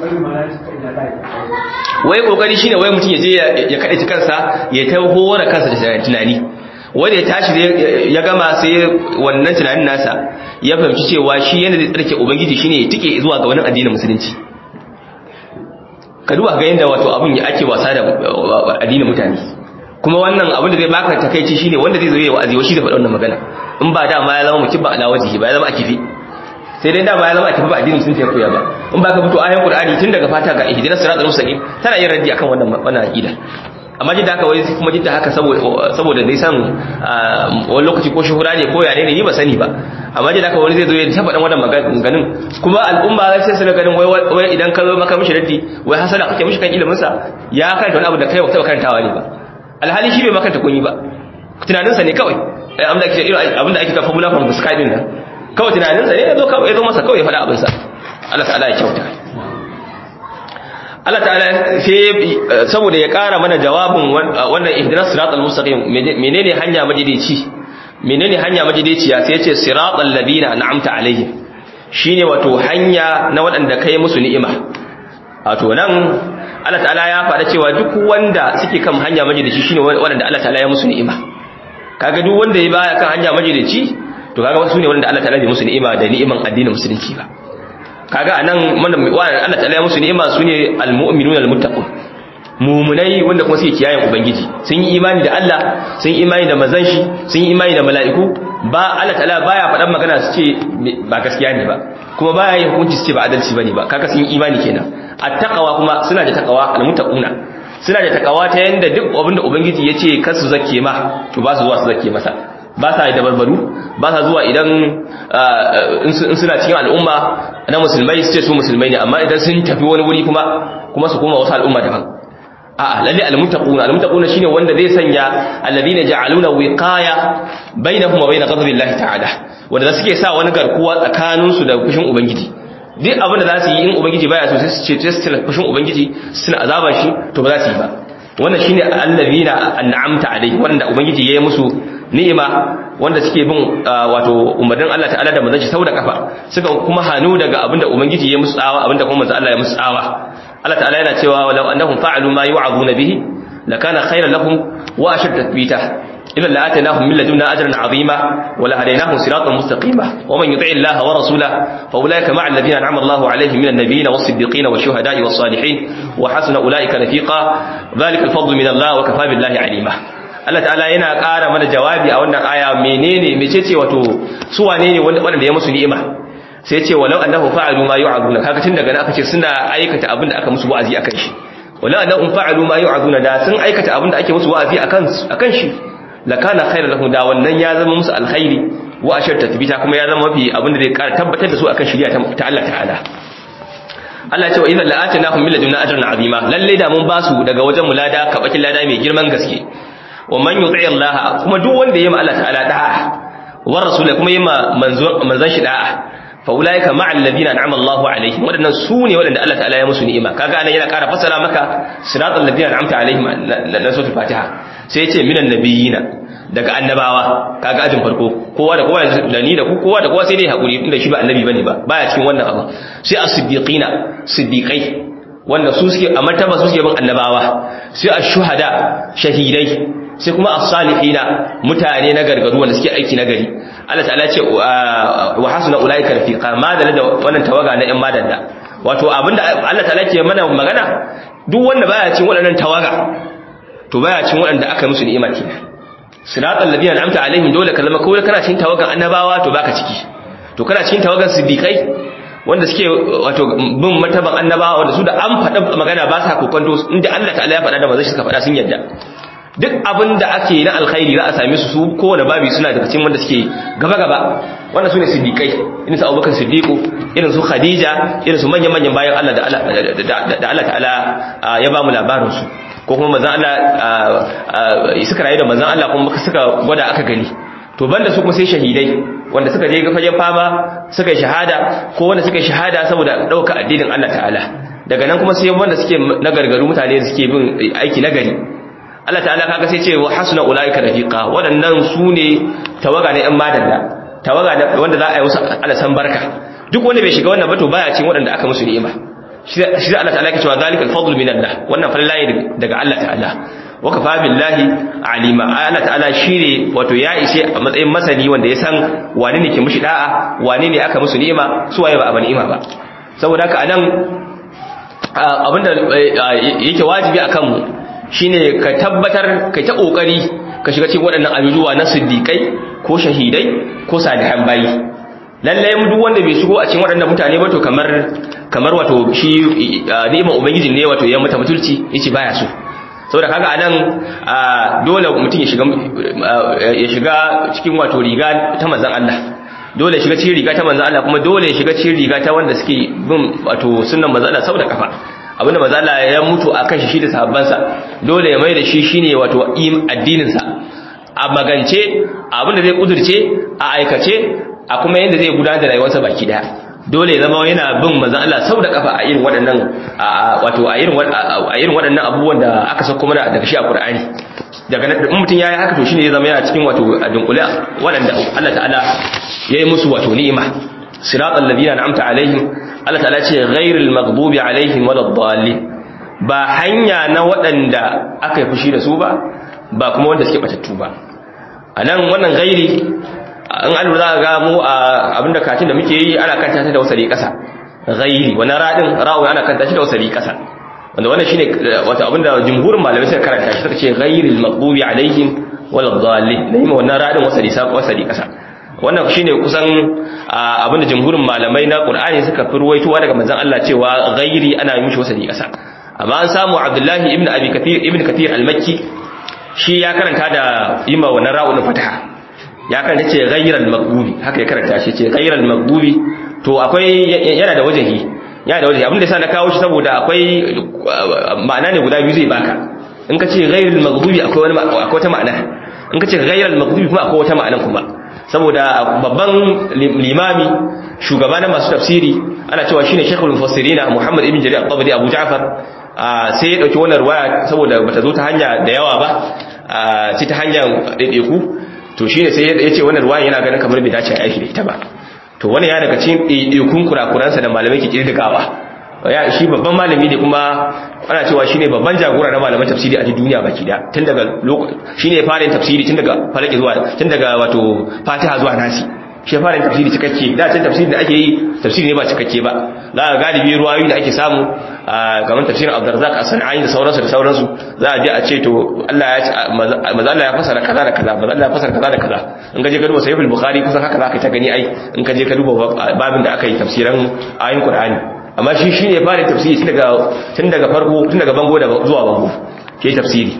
wai kokari shine wai mutum ya je ya kaɗe kansa ya ta hora kansa da tunani wanda ya tashi ya gama sai wannan tunanin nasa ya fahimci cewa shi yana da tsarki ubangiji shine ya tike zuwa ga wani addinin musulunci ka duba ga yanda wato abin ya ake wasa da addinin mutane kuma wannan abin da zai baka takeici shine wanda zai zo ya wa'azi wa shi da faɗa wannan magana in ba da ma ya zama mutum ba ala wajihi ba ya zama akifi sai dai da ba ya zama akifi ba addinin musulunci ya koya ba in ba ka fito ayan qur'ani tun daga fata ga ihdinas siratal mustaqim tana yin raddi akan wannan wannan aqida amma jidda haka wai kuma jidda haka saboda dai san wani lokaci ko shuhura ne ko ya ne ni ba sani ba amma jidda haka wani zai zo ya taɓa ɗan wannan maganganun kuma al'umma sai su ganin wai idan ka zo maka mishi raddi wai hasala kake mishi kan ilimin sa ya karanta wani abu da kai ba taɓa karantawa ne ba alhali shi bai makanta kunyi ba tunaninsa ne kawai abinda ake irin abinda ake ka formula from the sky din nan kawai tunaninsa ne ya zo kawai ya zo masa kawai ya faɗa abinsa Allah ta'ala ya kyauta Allah ta'ala sai saboda ya ƙara mana jawabin wannan ihdinas siratal mustaqim menene hanya majideci menene hanya majideciya sai yace siratal ladina an'amta alaihim shine wato hanya na waɗanda kai musu ni'ima wato nan Allah ta'ala ya faɗa cewa duk wanda suke kan hanya majideci shine waɗanda Allah ta'ala ya musu ni'ima kaga duk wanda ya baya kan hanya majideci to kaga wasu ne waɗanda Allah ta'ala ya musu ni'ima da ni'iman addinin musulunci ba kaga anan Allah ta'ala ya musu ni'ima sune almu'minuna almuttaqun mumunai wanda kuma suke kiyayen ubangiji sun yi imani da Allah sun yi imani da manzon shi sun yi imani da mala'iku ba Allah ta'ala baya faɗan magana su ce ba gaskiya ne ba kuma baya yin hukunci su ce ba adalci bane ba kaga sun yi imani kenan attaqwa kuma suna da taqwa almuttaquna suna da taqwa ta yanda duk abinda ubangiji ya ce kar su zakke ma to ba su zuwa su zakke masa ba sa da barbaru ba sa zuwa idan in suna cikin al'umma na musulmai su ce su musulmai ne amma idan sun tafi wani wuri kuma kuma su koma wasu al'umma daban a'a lalle almuttaquna almuttaquna shine wanda zai sanya alladhina ja'aluna wiqaya bainahum wa bain ghadabillahi ta'ala wanda suke sa wani garkuwa tsakanin su da fushin ubangiji duk abin da za su yi in ubangiji baya so sai su ce su fushin ubangiji suna azaban shi to ba za su yi ba wannan shine alladhina an'amta alaihi wanda ubangiji ya yi musu ni'ima wanda suke bin wato umarnin Allah ta'ala da manzon sau da kafa suka kuma hanu daga abinda ubangiji ya musu tsawa abinda kuma manzon Allah ya musu tsawa Allah ta'ala yana cewa walau annahum fa'alu ma yu'azuna bihi lakana khayran lahum wa ashad tathbita idan la'atainahum min ladunna ajran 'azima wa la hadainahum siratan mustaqima wa man yuti'i Allah wa rasulahu fa ulaika ma'a alladhina an'ama Allahu 'alayhim min an-nabiyyin was-siddiqin wash-shuhada'i was-salihin wa hasuna ulaika rafiqa dhalika al-fadlu min Allah wa kafa billahi 'alima Allah ta'ala yana ƙara mana jawabi a wannan aya menene mecece wato su wane ne wanda ya musu ni'ima sai ce walau annahu fa'alu ma yu'aduna kaga tun daga nan aka ce suna aikata abin da aka musu wa'azi akan shi walau annahu fa'alu ma yu'aduna da sun aikata abin da ake musu wa'azi akan akan shi lakana khairan lahum da wannan ya zama musu alkhairi wa ashar tatbita kuma ya zama mafi abin da zai ƙara tabbatar da su akan shari'a ta Allah ta'ala Allah ya ce wa idan la'atanahum min ladunna ajran 'azima lalle da mun basu daga wajen mulada kabakin lada mai girman gaske wa man yuti Allah kuma duk wanda yayi ma Allah ta'ala da'a wa rasul kuma yayi ma manzon manzon shi da'a fa ulaika ma'al ladina an'ama Allahu alaihim wadannan su ne wadanda Allah ta'ala ya musu ni'ima kaga anan yana ƙara fasara maka siratal ladina an'amta alaihim na suratul fatiha sai yace minan nabiyina daga annabawa kaga ajin farko kowa da kowa da ni da ku kowa da kowa sai dai hakuri inda shi ba annabi bane ba baya cikin wannan abu sai as-siddiqina siddiqai wanda su suke a martaba su suke bin annabawa sai ash-shuhada shahidai sai kuma as-salihina mutane na gargaru wanda suke aiki na gari Allah ta'ala ce wa hasuna ulaika rafiqa madalla da wannan tawaga na yan madalla wato abinda Allah ta'ala ke mana magana duk wanda baya cin waɗannan tawaga to baya cin waɗanda aka musu ni'ima kenan siratal ladina an'amta alaihim dole ka zama kawai kana cikin tawagan annabawa to baka ciki to kana cikin tawagan siddiqai wanda suke wato bin martaban annabawa wanda su da an faɗa magana ba sa kokonto inda Allah ta'ala ya faɗa da manzon shi suka faɗa sun yadda duk abin da ake na alkhairi za a same su su kowane babi suna daga cikin wanda suke gaba gaba wanda su ne siddiqai irin su Abubakar Siddiqu irin su Khadija irin su manyan manyan bayan Allah da Allah da Allah ta'ala ya ba mu labarin su ko kuma manzon Allah suka rayu da manzon Allah kuma suka gwada aka gani to banda su kuma sai shahidai wanda suka je fagen fama suka yi shahada ko wanda suka yi shahada saboda ɗauka addinin Allah ta'ala daga nan kuma sai wanda suke na gargaru mutane da suke bin aiki na gari Allah ta'ala kaga sai ce wa hasuna ulaika rafiqa waɗannan su ne tawaga ne ɗan madalla tawaga wanda za a yi musu alasan barka duk wanda bai shiga wannan ba to baya cin waɗanda aka musu ni'ima shi Allah ta'ala yake cewa zalikal fadlu min Allah wannan fallaye daga Allah ta'ala wa kafa billahi alima Allah ta'ala shine wato ya ishe a matsayin masani wanda ya san wane ne ke mushi da'a wane ne aka musu ni'ima su waye ba a ni'ima ba saboda haka anan abinda yake wajibi akan mu shine ka tabbatar kai ta kokari ka shiga cikin waɗannan abubuwa na siddiqai ko shahidai ko salihan bayi lallai mu duk wanda bai shigo a cikin waɗannan mutane ba to kamar kamar wato shi ni'imar ubangiji ne wato ya mata mutulci yace baya so saboda kaga anan dole mutum ya shiga ya shiga cikin wato riga ta manzon Allah dole ya shiga cikin riga ta manzon Allah kuma dole ya shiga cikin riga ta wanda suke bin wato sunnan manzon Allah saboda kafa abinda manzon Allah ya mutu akan shi shi da sahabbansa dole ya mai da shi shine wato addinin sa a magance abinda zai kudurce a aikace a kuma yadda zai gudanar da rayuwarsa baki daya dole ya zama yana bin manzon Allah sau da kafa a irin waɗannan wato a irin a irin waɗannan abubuwan da aka sako mana daga shi a Qur'ani daga nan mutum yayi haka to shine ya zama yana cikin wato dunkule waɗanda Allah ta'ala yayi musu wato ni'ima siratal ladina an'amta alaihim Allah ta'ala ce ghairil maghdubi alaihim waladdallin ba hanya na waɗanda aka yi fushi da su ba ba kuma wanda suke batattu ba anan wannan gairi in an za ga mu a abinda katin da muke yi ana kanta ta da wasali kasa ghairi wani radin ra'u ana kanta shi da wasali kasa wanda wannan shine wato abinda jumhurin malamai suka karanta shi suka ce ghayril maghdubi alaihim wal dhalin ne wannan radin wasali sa wasali kasa wannan shine kusan abinda jumhurin malamai na Qur'ani suka furwaitowa daga manzon Allah cewa ghairi ana yi mishi wasali kasa amma an samu Abdullahi ibn Abi Kathir ibn Kathir al-Makki shi ya karanta da yima wannan ra'un fataha ya karanta ce ghayral maghdubi haka ya karanta shi ce ghayral maghdubi to akwai yana da wajahi yana da wajahi abinda yasa na kawo shi saboda akwai ma'ana ne guda biyu zai baka in ka ce ghayral maghdubi akwai wani akwai wata ma'ana in ka ce ghayral maghdubi kuma akwai wata ma'ana kuma saboda babban limami shugaba na masu tafsiri ana cewa shine shaykhul mufassirin Muhammad ibn Jarir al-Tabari Abu Ja'far sai ya dauki wannan ruwaya saboda bata zo ta hanya da yawa ba sai ta hanyar daidaiku to shine sai ya ce wannan ruwaya yana ganin kamar bai dace a aiki da ita ba to wannan ya daga cikin daidaikun kurakuransa da malamai ke kirdigawa ya shi babban malami ne kuma ana cewa shine babban jagora na malaman tafsiri a duniya baki da tun daga shine ya fara yin tafsiri tun daga falaki zuwa tun daga wato Fatiha zuwa Nasi shi ya fara yin tafsiri cikakke da can tafsiri da ake yi tafsiri ne ba cikakke ba za ga galibi ruwayoyi da ake samu kamar tafsirin Abdurrazzaq as-Sanani da sauransu da sauransu za a je a ce to Allah ya maza Allah ya fasara kaza da kaza maza Allah ya fasara kaza da kaza in ka je ka duba Sahih al-Bukhari kusan haka za ka ta gani ai in ka je ka duba babin da aka yi tafsiran ayoyin Qur'ani amma shi shine ya fara tafsiri tun daga tun daga farko tun daga bango da zuwa bango ke tafsiri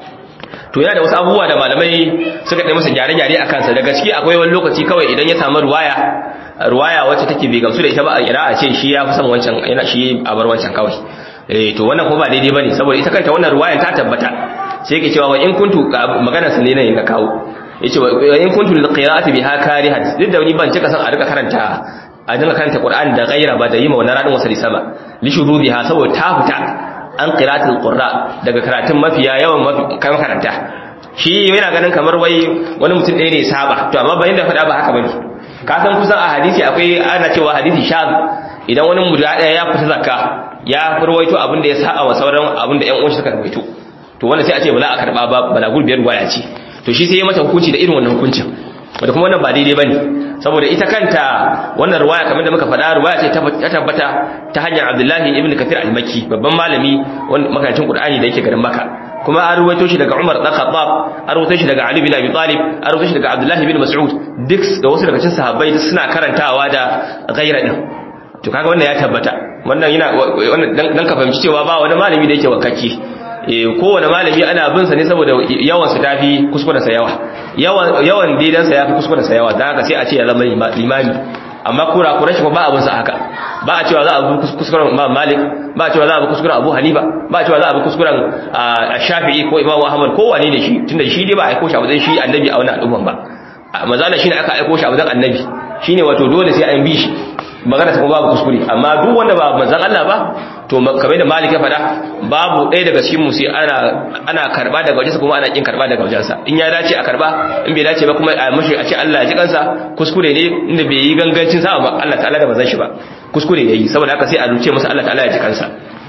to yana da wasu abubuwa da malamai suka ɗaya masa gyare-gyare a kansa da gaske akwai wani lokaci kawai idan ya samu ruwaya ruwaya wacce take bai gamsu da ita ba a ira a ce shi ya fi son wancan yana shi a bar wancan kawai eh to wannan kuma ba daidai bane saboda ita kanta wannan ruwayan ta tabbata sai yake cewa wa in kuntu magana sa ne ne ga kawo yace wa in kuntu lil qira'ati biha karihat duk da ni ban cika san a rika karanta a dinga karanta Qur'ani da gaira ba da yi ma wannan radin wasali sama li shurubiha saboda ta fita an qira'atul qurra daga karatun mafiya yawan kan karanta shi yana ganin kamar wai wani mutum ɗaya ne saba to amma bayan da faɗa ba haka bane ka san kusan a hadisi akwai ana cewa hadisi shaz idan wani mutum ɗaya ya fita zakka ya furwaito abin da ya saba wa sauran abin da ƴan uwan suka rawaito to wanda sai a ce bala a karba ba bala gurbiyar gwaya ce to shi sai ya mata hukunci da irin wannan hukuncin wanda kuma wannan ba daidai bane saboda ita kanta wannan ruwaya kamar da muka faɗa ruwaya ce ta tabbata ta hanyar Abdullahi ibn Kathir al-Makki babban malami wanda makarantun Qur'ani da yake garin Makka kuma an ruwaito shi daga Umar dan Khattab an ruwaito shi daga Ali bin Abi Talib an ruwaito shi daga Abdullahi bin Mas'ud duk da wasu daga cikin sahabbai duk suna karantawa da ghaira din to kaga wannan ya tabbata wannan yana wannan dan ka fahimci cewa ba wani malami da yake wakaki kowane malami ana bin sa ne saboda yawan su tafi kuskuren sa yawa yawan yawan daidan sa yafi kuskuren sa yawa dan haka sai a ce ya zama limami amma kura kura shi ba abin sa haka ba a cewa za a bi kuskuren Imam Malik ba a cewa za a bi kuskuren Abu Hanifa ba a cewa za a bi kuskuren Shafi'i ko Imam Ahmad ko wane ne shi tunda shi dai ba a aiko shi a wajen shi annabi a wannan al'umman ba manzala shine aka aiko shi a wajen annabi shine wato dole sai an bi shi magana ta kuma babu kuskure amma duk wanda ba manzon Allah ba to kamar da Malik ya fada babu ɗaya daga cikin mu sai ana ana karba daga wajensa kuma ana kin karba daga wajensa in ya dace a karba in bai dace ba kuma a mashi a ce Allah ya ji kansa kuskure ne inda bai yi gangancin sa ba Allah ta'ala da bazan shi ba kuskure yayi saboda haka sai a ruce masa Allah ta'ala ya ji kansa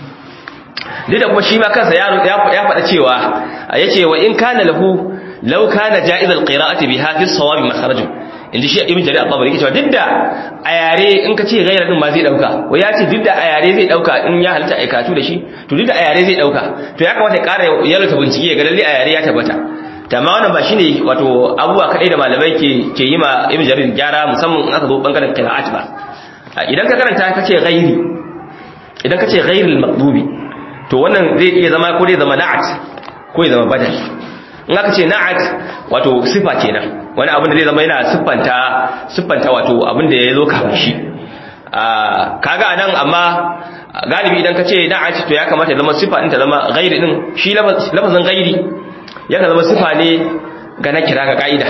duk da kuma shi ma kansa ya ya faɗa cewa yace wa in kana lahu law kana ja'iz al-qira'ati biha fi as-sawab makharajun inda shi ibn jarir al-tabari yake cewa duk da a yare in ka ce gaira din ma zai dauka wai ya ce duk da a yare zai dauka in ya halitta aikatu da shi to duk da a yare zai dauka to ya kamata ya ƙara yalwata bincike ga lalle a yare ya tabbata amma wannan ba shine wato abubuwa kadai da malamai ke ke yi ma ibn jarir gyara musamman in aka zo bangaren qira'at ba idan ka karanta ka ce ghairi idan ka ce ghairil maqdubi to wannan zai iya zama ko zai zama na'at ko ya zama badal in aka ce na'at wato sifa kenan wani abin da zai zama yana siffanta siffanta wato abin da ya zo kafin shi kaga anan amma galibi idan ka ce na'at to ya kamata ya zama sifa din ta zama ghairi din shi lafazin ghairi yakan zama sifa ne ga na kira ga ka'ida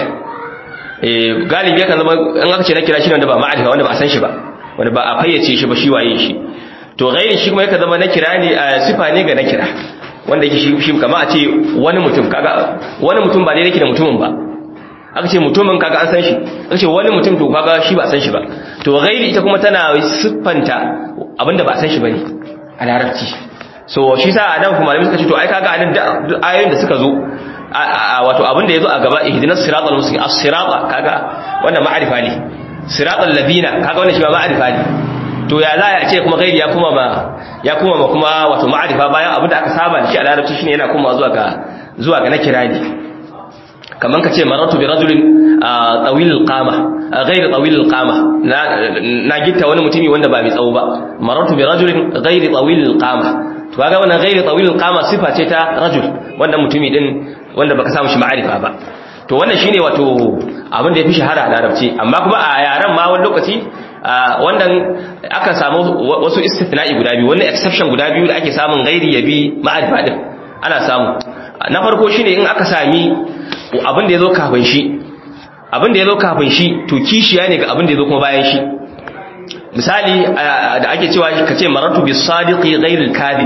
eh galibi yakan zama in aka ce na kira shi ne wanda ba ma'arifa wanda ba a san shi ba wanda ba a fayyace shi ba shi waye shi to ghairi shi kuma yakan zama na kira ne sifa ne ga na kira wanda yake shi kama a ce wani mutum kaga wani mutum ba dai yake da mutumin ba aka ce mutumin kaga an san shi aka ce wani mutum to kaga shi ba san shi ba to ghairi ita kuma tana siffanta abinda ba san shi bane a larabci so shi sa adam kuma malami suka ce to ai kaga anan duk ayoyin da suka zo wato abinda yazo a gaba ihdinas siratal mustaqim as-sirata kaga wannan ma'arifa ne siratal ladina kaga wannan shi ba ma'arifa ne to ya za a ce kuma gairi ya kuma ba ya kuma ba kuma wato ma'arifa bayan abin da aka saba da shi a larabci shine yana kuma zuwa ga zuwa ga na kirani kaman ka ce maratu bi rajulin tawil alqama ghayr tawil alqama na gitta wani mutumi wanda ba mai tsawo ba maratu bi rajulin ghayr tawil alqama to kaga wannan ghayr tawil alqama sifa ce ta rajul wannan mutumi din wanda baka samu shi ma'arifa ba to wannan shine wato abin da yafi shahara a larabci amma kuma a yaran ma wani lokaci wannan aka samu wasu istithna'i guda biyu wannan exception guda biyu da ake samun ghairi yabi ma'arifa din ana samu na farko shine in aka sami abin da yazo kafin shi abin da yazo kafin shi to kishiya ne ga abin da yazo kuma bayan shi misali da ake cewa kace maratu bis sadiqi ghairil kadhib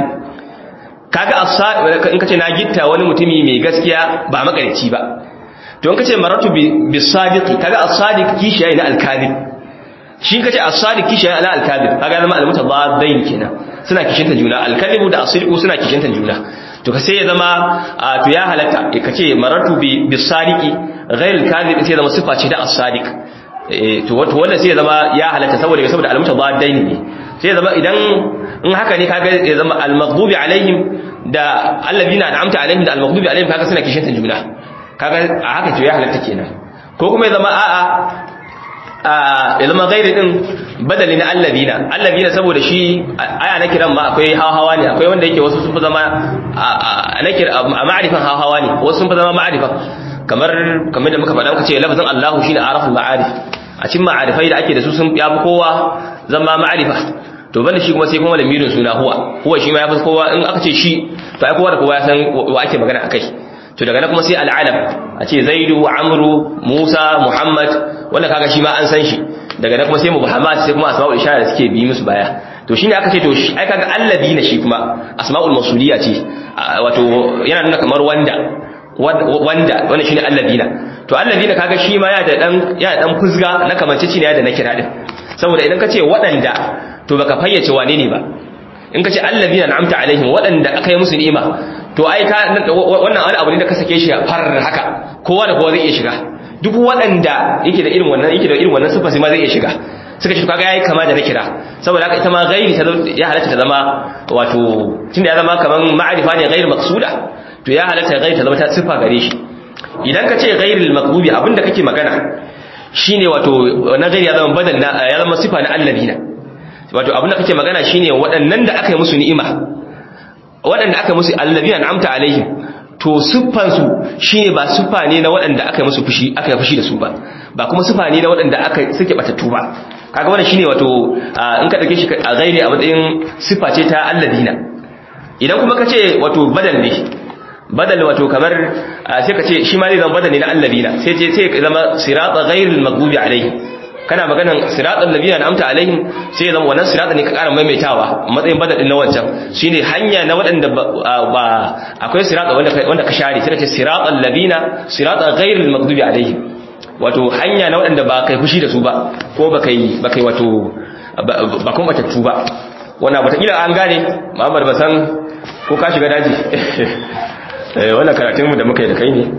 kaga in kace na gitta wani mutumi mai gaskiya ba makarici ba to in kace maratu bis sadiqi kaga as-sadiq kishiya ne al-kadhib shi kace as-sadiq kishiya ne al-kadhib kaga zama al-mutabadain kenan suna kishinta juna al-kadhibu da as-sidqu suna kishinta juna to ka sai ya zama to ya halatta ka ce maratu bi bisadiki ghairul kadhib sai ya zama sifa ce da as-sadiq to wato wannan sai ya zama ya halatta saboda saboda al-mutabadain ne sai ya zama idan in haka ne kaga ya zama al-maghdubi alaihim da alladhina an'amta alaihim da al-maghdubi alaihim kaga suna kishin juna kaga a haka to ya halatta kenan ko kuma ya zama a'a ya zama gairi din badali na alladina alladina saboda shi aya na kiran ma akwai hawa ne akwai wanda yake wasu sun fi zama na kira a ma'arifan hawa ne wasu sun fi zama ma'arifan kamar kamar da muka faɗa muka ce lafazin Allahu shine araful ma'arif a cikin ma'arifai da ake da su sun yafi kowa zama ma'arifa to banda shi kuma sai kuma lamirin suna huwa huwa shi ma yafi kowa in aka ce shi to ai kowa da kowa ya san wa ake magana akai to daga nan kuma sai al'alam a ce zaidu amru musa muhammad wanda kaga shi ma an san shi daga nan kuma sai muhammad sai kuma asma'ul ishara da suke bi musu baya to shine aka ce to shi ai kaga alladina shi kuma asma'ul mausuliya ce wato yana nuna kamar wanda wanda wannan shine alladina to alladina kaga shi ma ya da dan ya dan fuzga na kamanceci ne da na kira din saboda idan ka ce waɗanda to baka fayyace wane ne ba in ka ce alladina na'amta alaihim waɗanda aka yi musu ni'ima to ai ka wannan wani abu ne da ka sake shi far haka kowa da kowa zai iya shiga duk waɗanda yake da irin wannan yake da irin wannan sifa sai ma zai iya shiga suka shi kaga yayi kama da na kira saboda haka ita ma ghairi ta ya halatta ta zama wato tunda ya zama kaman ma'arifa ne ghairi maqsuda to ya halatta ghairi ta zama ta sifa gare shi idan ka ce ghairil maqbubi abinda kake magana shine wato na ghairi ya zama badal ya zama sifa na allabina wato abinda kake magana shine waɗannan da aka yi musu ni'ima waɗanda aka musu allabina amta alaihim to siffansu shine ba siffa ne na waɗanda aka musu fushi aka yi fushi da su ba ba kuma siffa ne na waɗanda aka suke batattu ba kaga wannan shine wato in ka dauke shi a gairi a matsayin siffa ce ta alladina idan kuma ka ce wato badal ne badal wato kamar sai ka ce shi ma zai zama badal ne na alladina sai ce sai zama sirata ghairil maghdubi alaihim kana maganan siratal ladina amta alaihim sai zama wannan sirata ne ka ƙara maimaitawa a matsayin badal din na wancan shine hanya na waɗanda ba akwai sirata wanda wanda ka share sai ka ce siratal ladina sirata ghairil maghdubi alaihim wato hanya na waɗanda ba kai fushi da su ba ko ba kai ba kai wato ba kuma batattu ba wannan wataƙila an gane Muhammad ba san ko ka shiga daji wannan karatunmu da muka yi da kai ne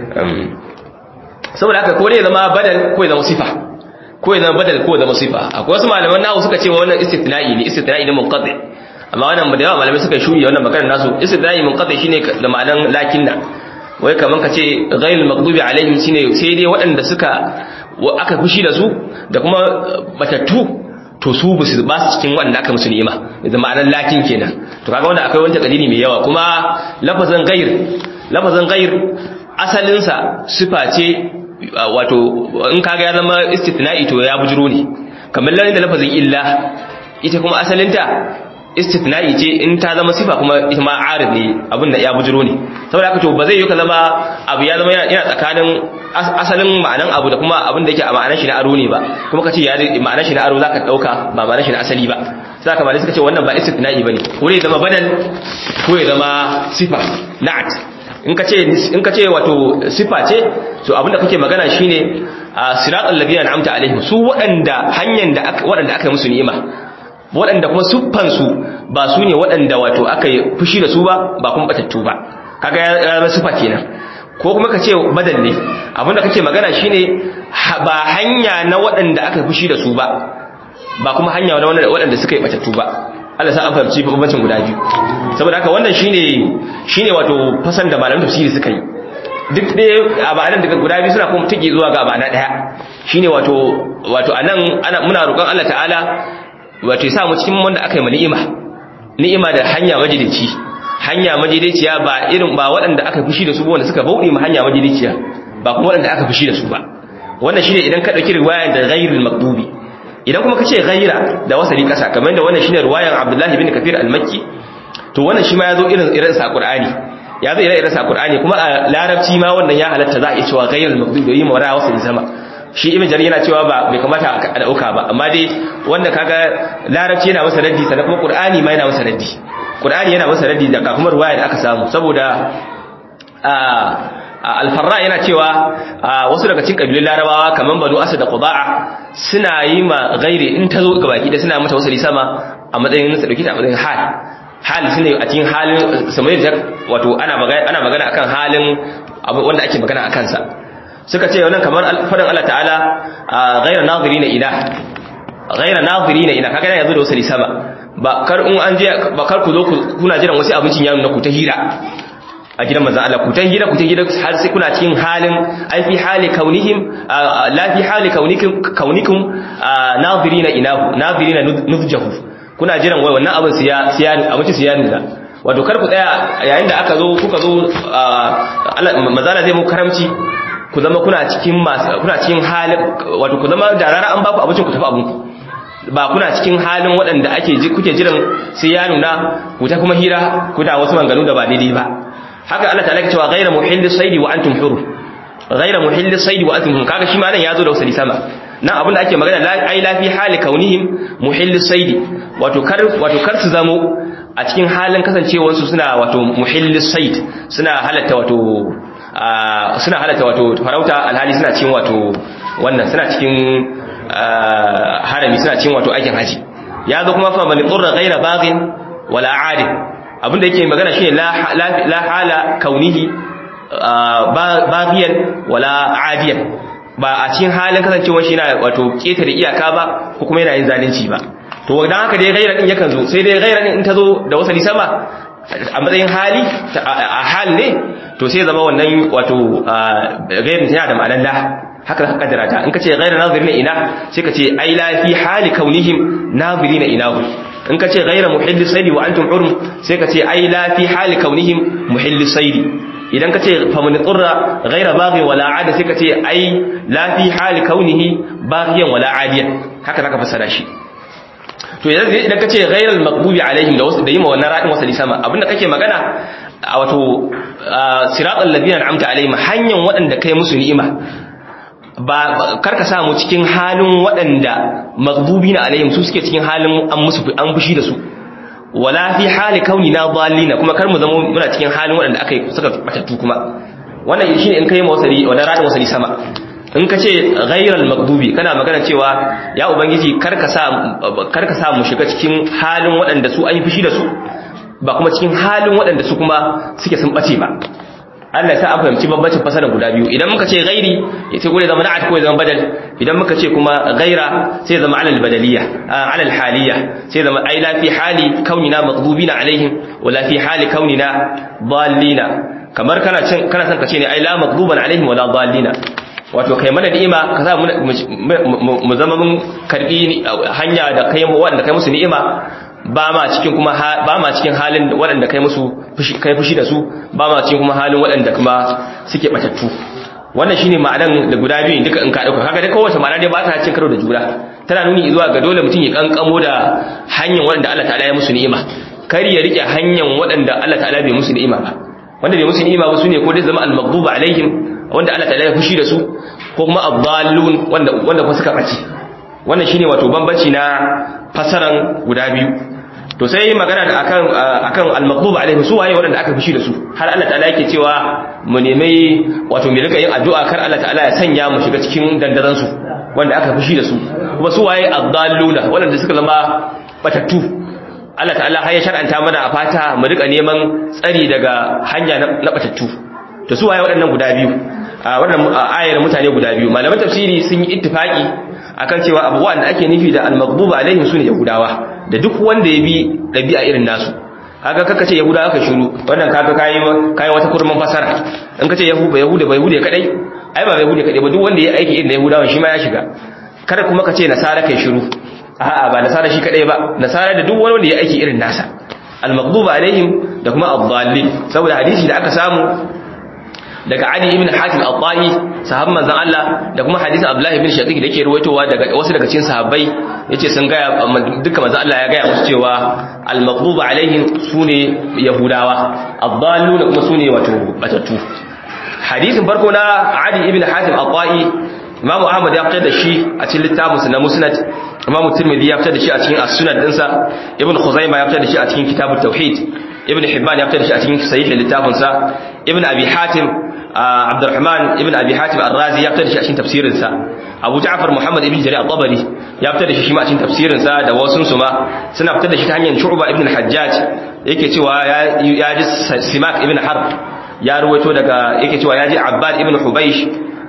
saboda haka ko ne zama badal ko ya zama sifa ko ya zama badal ko ya zama sifa akwai wasu malaman nahu suka ce wannan istithna'i ne istithna'i ne munqati amma wannan da yawa malamai suka shuri wannan maganar nasu istithna'i munqati shine da ma'anan lakinna wai kaman ka ce ghayrul maghdubi alaihim shine sai dai waɗanda suka aka fushi da su da kuma batattu to su ba su ba su cikin wanda aka musu ni'ima da ma'anar lakin kenan to kaga wanda akwai wanda kalili mai yawa kuma lafazin ghair lafazin ghair asalin sa sifa ce wato in kaga ya zama istithna'i to ya bujiro ne kamar lalle da lafazin illa ita kuma asalin ta istithna'i ce in ta zama sifa kuma ita ma arid ne abin da ya bujiro ne saboda haka to ba zai yi ka zama abu ya zama yana tsakanin asalin ma'anan abu da kuma abin da yake a ma'anar shi na aro ne ba kuma ka ce ya ma'anar shi na aro zaka dauka ba ma'anar shi na asali ba sai ka malai suka ce wannan ba istithna'i bane ko ya zama badal ko ya zama sifa na'at in ka ce in ka ce wato sifa ce to abin da kake magana shine siratal ladina an'amta alaihim su waɗanda hanyar da waɗanda aka yi musu ni'ima waɗanda kuma siffansu ba su ne waɗanda wato aka yi fushi da su ba ba kuma batattu ba kaga ya zama siffa kenan ko kuma ka ce badal ne abinda kake magana shine ba hanya na waɗanda aka yi fushi da su ba ba kuma hanya wani waɗanda suka yi batattu ba Allah sa an fahimci bambancin guda biyu saboda haka wannan shine shine wato fasan da malamin tafsiri suka yi duk dai abanan daga guda biyu suna kuma tuki zuwa ga abana daya shine wato wato anan ana muna roƙon Allah ta'ala wato ya sa mu cikin wanda aka yi ma ni'ima ni'ima da hanya majidici hanya majidiciya ba irin ba waɗanda aka fushi da su ba wanda suka bauɗe ma hanya majidiciya ba kuma waɗanda aka fushi da su ba wannan shine idan ka dauki riwayar da ghairul maqdubi idan kuma kace ghaira da wasali kasa kamar da wannan shine riwayar Abdullah ibn Kathir al-Makki to wannan shi ma yazo irin irin sa Qur'ani yazo irin irin sa Qur'ani kuma a larabci ma wannan ya halatta za a iya cewa ghairul maqdubi yi mawara wasali sama shi ibn Jarir yana cewa ba bai kamata a dauka ba amma dai wanda kaga larabci yana masa raddi sannan kuma Qur'ani ma yana masa raddi Qur'ani yana masa raddi da kuma riwaya da aka samu saboda alfarra yana cewa wasu daga cikin kabilun larabawa kamar banu asad da qudaa suna yi ma gairi in ta zo ga baki da suna mata wasali sama a matsayin sa dauki ta a matsayin hal hal shine a cikin halin samayar da wato ana magana ana magana akan halin wanda ake magana akan sa suka ce wannan kamar fadan Allah ta'ala ghayra nadirina ila ghayra nadirina ila kaga yanzu da wasali sama ba kar in an je ba kar ku zo kuna jiran wasu abincin yaro na ku ta hira a gidan manzan Allah ku ta hira ku ta hira har sai kuna cikin halin ai fi hali kaunihim la fi hali kaunikum kaunikum nadirina inahu nadirina nuzjahu kuna jiran wai wannan abin siya siya abinci siya nuna wato kar ku tsaya yayin da aka zo kuka zo Allah manzala zai mu karamci ku zama kuna cikin masu kuna cikin halin wato ku zama da rara an baku abincin ku tafi abinku ba kuna cikin halin waɗanda ake kuke jiran sai ya nuna ku ta kuma hira ku da wasu manganu da ba daidai ba haka Allah ta'ala ke cewa ghayra muhillis saidi wa antum hur ghayra muhillis saidi wa antum hur kaga shi ma nan yazo da wasali sama nan abin da ake magana la ai la fi hali kaunihim muhillis saidi wato kar wato kar su zamo a cikin halin kasancewar su suna wato muhillis said suna halatta wato suna halatta wato farauta alhali suna cikin wato wannan suna cikin harami suna cikin wato aikin haji yazo kuma fa man qurra ghayra baghin wala adin abinda yake magana shine la hala kaunihi bagiyan wala adiyan ba a cikin halin kasancewar shi yana wato ketare iyaka ba ko kuma yana yin zalunci ba to dan haka dai gaira din yakan zo sai dai gaira din in ta zo da wasali sama a matsayin hali a hal ne to sai zama wannan wato gairin tana da ma'anar la haka za ka kaddara ta in ka ce gaira nazirina ina sai ka ce ai la fi hali kaunihim nazirina inahu in ka ce gaira muhilli saidi wa antum hurum sai ka ce ai la fi hali kaunihim muhilli saidi idan ka ce faman tsurra gaira baghi wala ada sai ka ce ai la fi hali kaunihi baghiyan wala adiyan haka zaka fassara shi to idan ka ce gaira al-maghdubi alaihim da wasu da yima wannan radin wasali sama abinda kake magana a wato siratal ladina an'amta alaihim hanyan waɗanda kai musu ni'ima ba karka samu cikin halin waɗanda maghdubi na alaihim su suke cikin halin an musu an fushi da su wala fi hali kauni na dallina kuma kar mu zama muna cikin halin waɗanda aka suka batattu kuma wannan shine in kai wasali wannan radin wasali sama in ka ce ghairal maghdubi kana magana cewa ya ubangiji karka sa karka sa mu shiga cikin halin waɗanda su an yi fushi da su ba kuma cikin halin waɗanda su kuma suke sun bace ba Allah ya sa an fahimci bambancin fasarar guda biyu idan muka ce ghairi sai ko ya zama na'at ko ya zama badal idan muka ce kuma ghaira sai ya zama alal badaliya alal haliya sai ya zama ai la fi hali kaunina maghdubina alaihim wa la fi hali kaunina dallina kamar kana cin kana son ka ce ne ai la maghduban alaihim wa la dallina wato kai mana ni'ima ka sa mu zama mun karbi hanya da kai wanda kai musu ni'ima ba ma cikin kuma ba ma cikin halin waɗanda kai musu kai fushi da su ba ma cikin kuma halin waɗanda kuma suke batattu wannan shine ma'anan da guda biyu duka in ka dauka kaga dai kowace ma'ana dai ba ta cin karo da juna tana nuni zuwa ga dole mutum ya kankamo da hanyar waɗanda Allah ta'ala ya musu ni'ima kar ya rike hanyar waɗanda Allah ta'ala bai musu ni'ima ba wanda bai musu ni'ima ba sune ko dai zama al-maghduba alaihim wanda Allah ta'ala ya fushi da su ko kuma ad-dallun wanda wanda kuma suka bace wannan shine wato bambanci na fasaran guda biyu to sai magana da akan akan al-maghdub alaihim su waye wanda aka fushi da su har Allah ta'ala yake cewa mu nemi wato mu rika yin addu'a kar Allah ta'ala ya sanya mu shiga cikin dandazan su wanda aka fushi da su kuma su waye ad-dalluna wanda suka zama batattu Allah ta'ala har ya shar'anta mana a fata mu rika neman tsari daga hanya na batattu to su waye waɗannan guda biyu a wannan ayar mutane guda biyu malaman tafsiri sun yi ittifaki akan cewa abubuwan da ake nufi da al-maghdubu alaihim sune yahudawa da duk wanda ya bi dabi'a irin nasu kaga kaka ce yahudawa ka shiru wannan kaga kai kai wata kurman fasara in kace yahuda yahuda bai yahuda kadai ai ba yahuda kadai ba duk wanda ya aiki irin yahudawa shi ma ya shiga kada kuma kace nasara kai shiru a'a ba nasara shi kadai ba nasara da duk wanda ya aiki irin nasa al-maghdubu alaihim da kuma ad-dallin saboda hadisi da aka samu daga Ali ibn Hatim al-Tahi sahabban manzon Allah da kuma hadisin Abdullah ibn Shaqiq da yake ruwaitowa daga wasu daga cikin sahabbai yace sun ga dukkan manzon Allah ya ga musu cewa al-maghdubu alaihim sune yahudawa ad-dallun kuma sune wato batattu hadisin farko na Ali ibn Hatim al-Tahi Imam Ahmad ya fitar da shi a cikin littafinsa na Musnad Imam Tirmidhi ya fitar da shi a cikin As-Sunan dinsa Ibn Khuzaimah ya fitar da shi a cikin Kitabut Tauhid Ibn Hibban ya fitar da shi a cikin Sahih littafinsa Ibn Abi Hatim Abdurrahman Ibn Abi Hatim Ar-Razi ya fitar da shi a cikin tafsirinsa Abu Ja'far Muhammad Ibn Jarir At-Tabari ya fitar da shi shi ma a cikin tafsirinsa da wasun su ma suna fitar da shi ta hanyar Shu'ba Ibn Al-Hajjaj yake cewa ya ji Simak Ibn Harb ya ruwaito daga yake cewa ya ji Abbad Ibn Hubaysh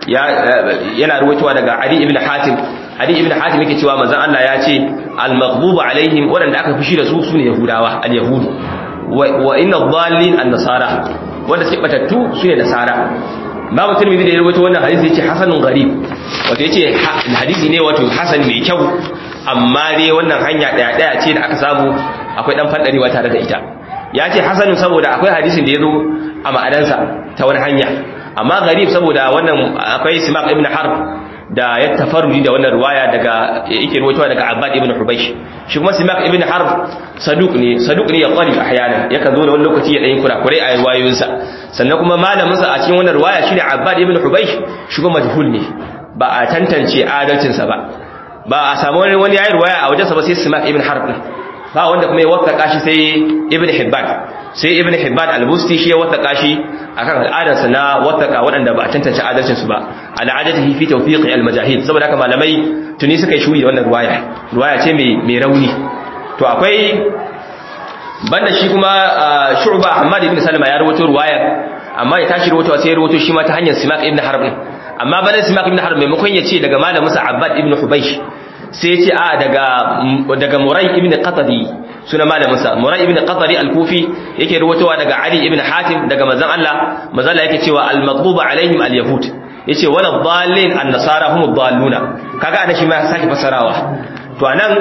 yana ruwaitowa daga Ali ibn Hatim Ali ibn Hatim yake cewa manzon Allah ya ce al-maghdubu alaihim wanda aka fushi da su sune Yahudawa al-Yahud wa inna dhallin an-nasara wanda suke batattu sune Nasara Imam Tirmidhi da ya ruwaito wannan hadisi yace hasanun gharib wato yace hadisi ne wato hasan mai kyau amma dai wannan hanya daya daya ce da aka samu akwai dan fadarewa tare da ita ya ce hasanun saboda akwai hadisin da ya zo a ma'adansa ta wani hanya amma garib saboda wannan akwai simak ibn harb da ya tafarruji da wannan ruwaya daga yake ruwaitowa daga abbad ibn hubaysh shi kuma simak ibn harb saduq ne saduq ne ya qali ahyana yakan zo da wani lokaci ya dan kurakurai a riwayoyinsa sannan kuma malamin sa a cikin wannan ruwaya shine abbad ibn hubaysh shi kuma majhul ne ba a tantance adalcin sa ba ba a samu wani wani yayin ruwaya a wajensa ba sai simak ibn harb ba wanda kuma ya wattaka shi sai ibn hibban sai ibn hibban al-busti shi ya wattaka shi akan al'adarsa na wattaka waɗanda ba a tantance adalcin su ba al'adatihi fi tawfiqi al-majahid saboda haka malamai tuni suka yi shuri da wannan ruwaya ruwaya ce mai mai rauni to akwai banda shi kuma shu'ba Ahmad ibn Salama ya rawaito ruwaya amma ya tashi rawaito sai ya rawaito shi ma ta hanyar Simak ibn Harb amma banda Simak ibn Harb maimakon ya ce daga malamin sa Abbad ibn Hubaysh sai ce a daga daga Murai ibn Qatadi suna malaminsa Murai ibn Qatadi al-Kufi yake ruwatowa daga Ali ibn Hatim daga manzon Allah manzon Allah yake cewa al-maghdubu alaihim al-yahud yace wala dhallin an-nasara hum dhalluna kaga ana shi ma saki fasarawa to anan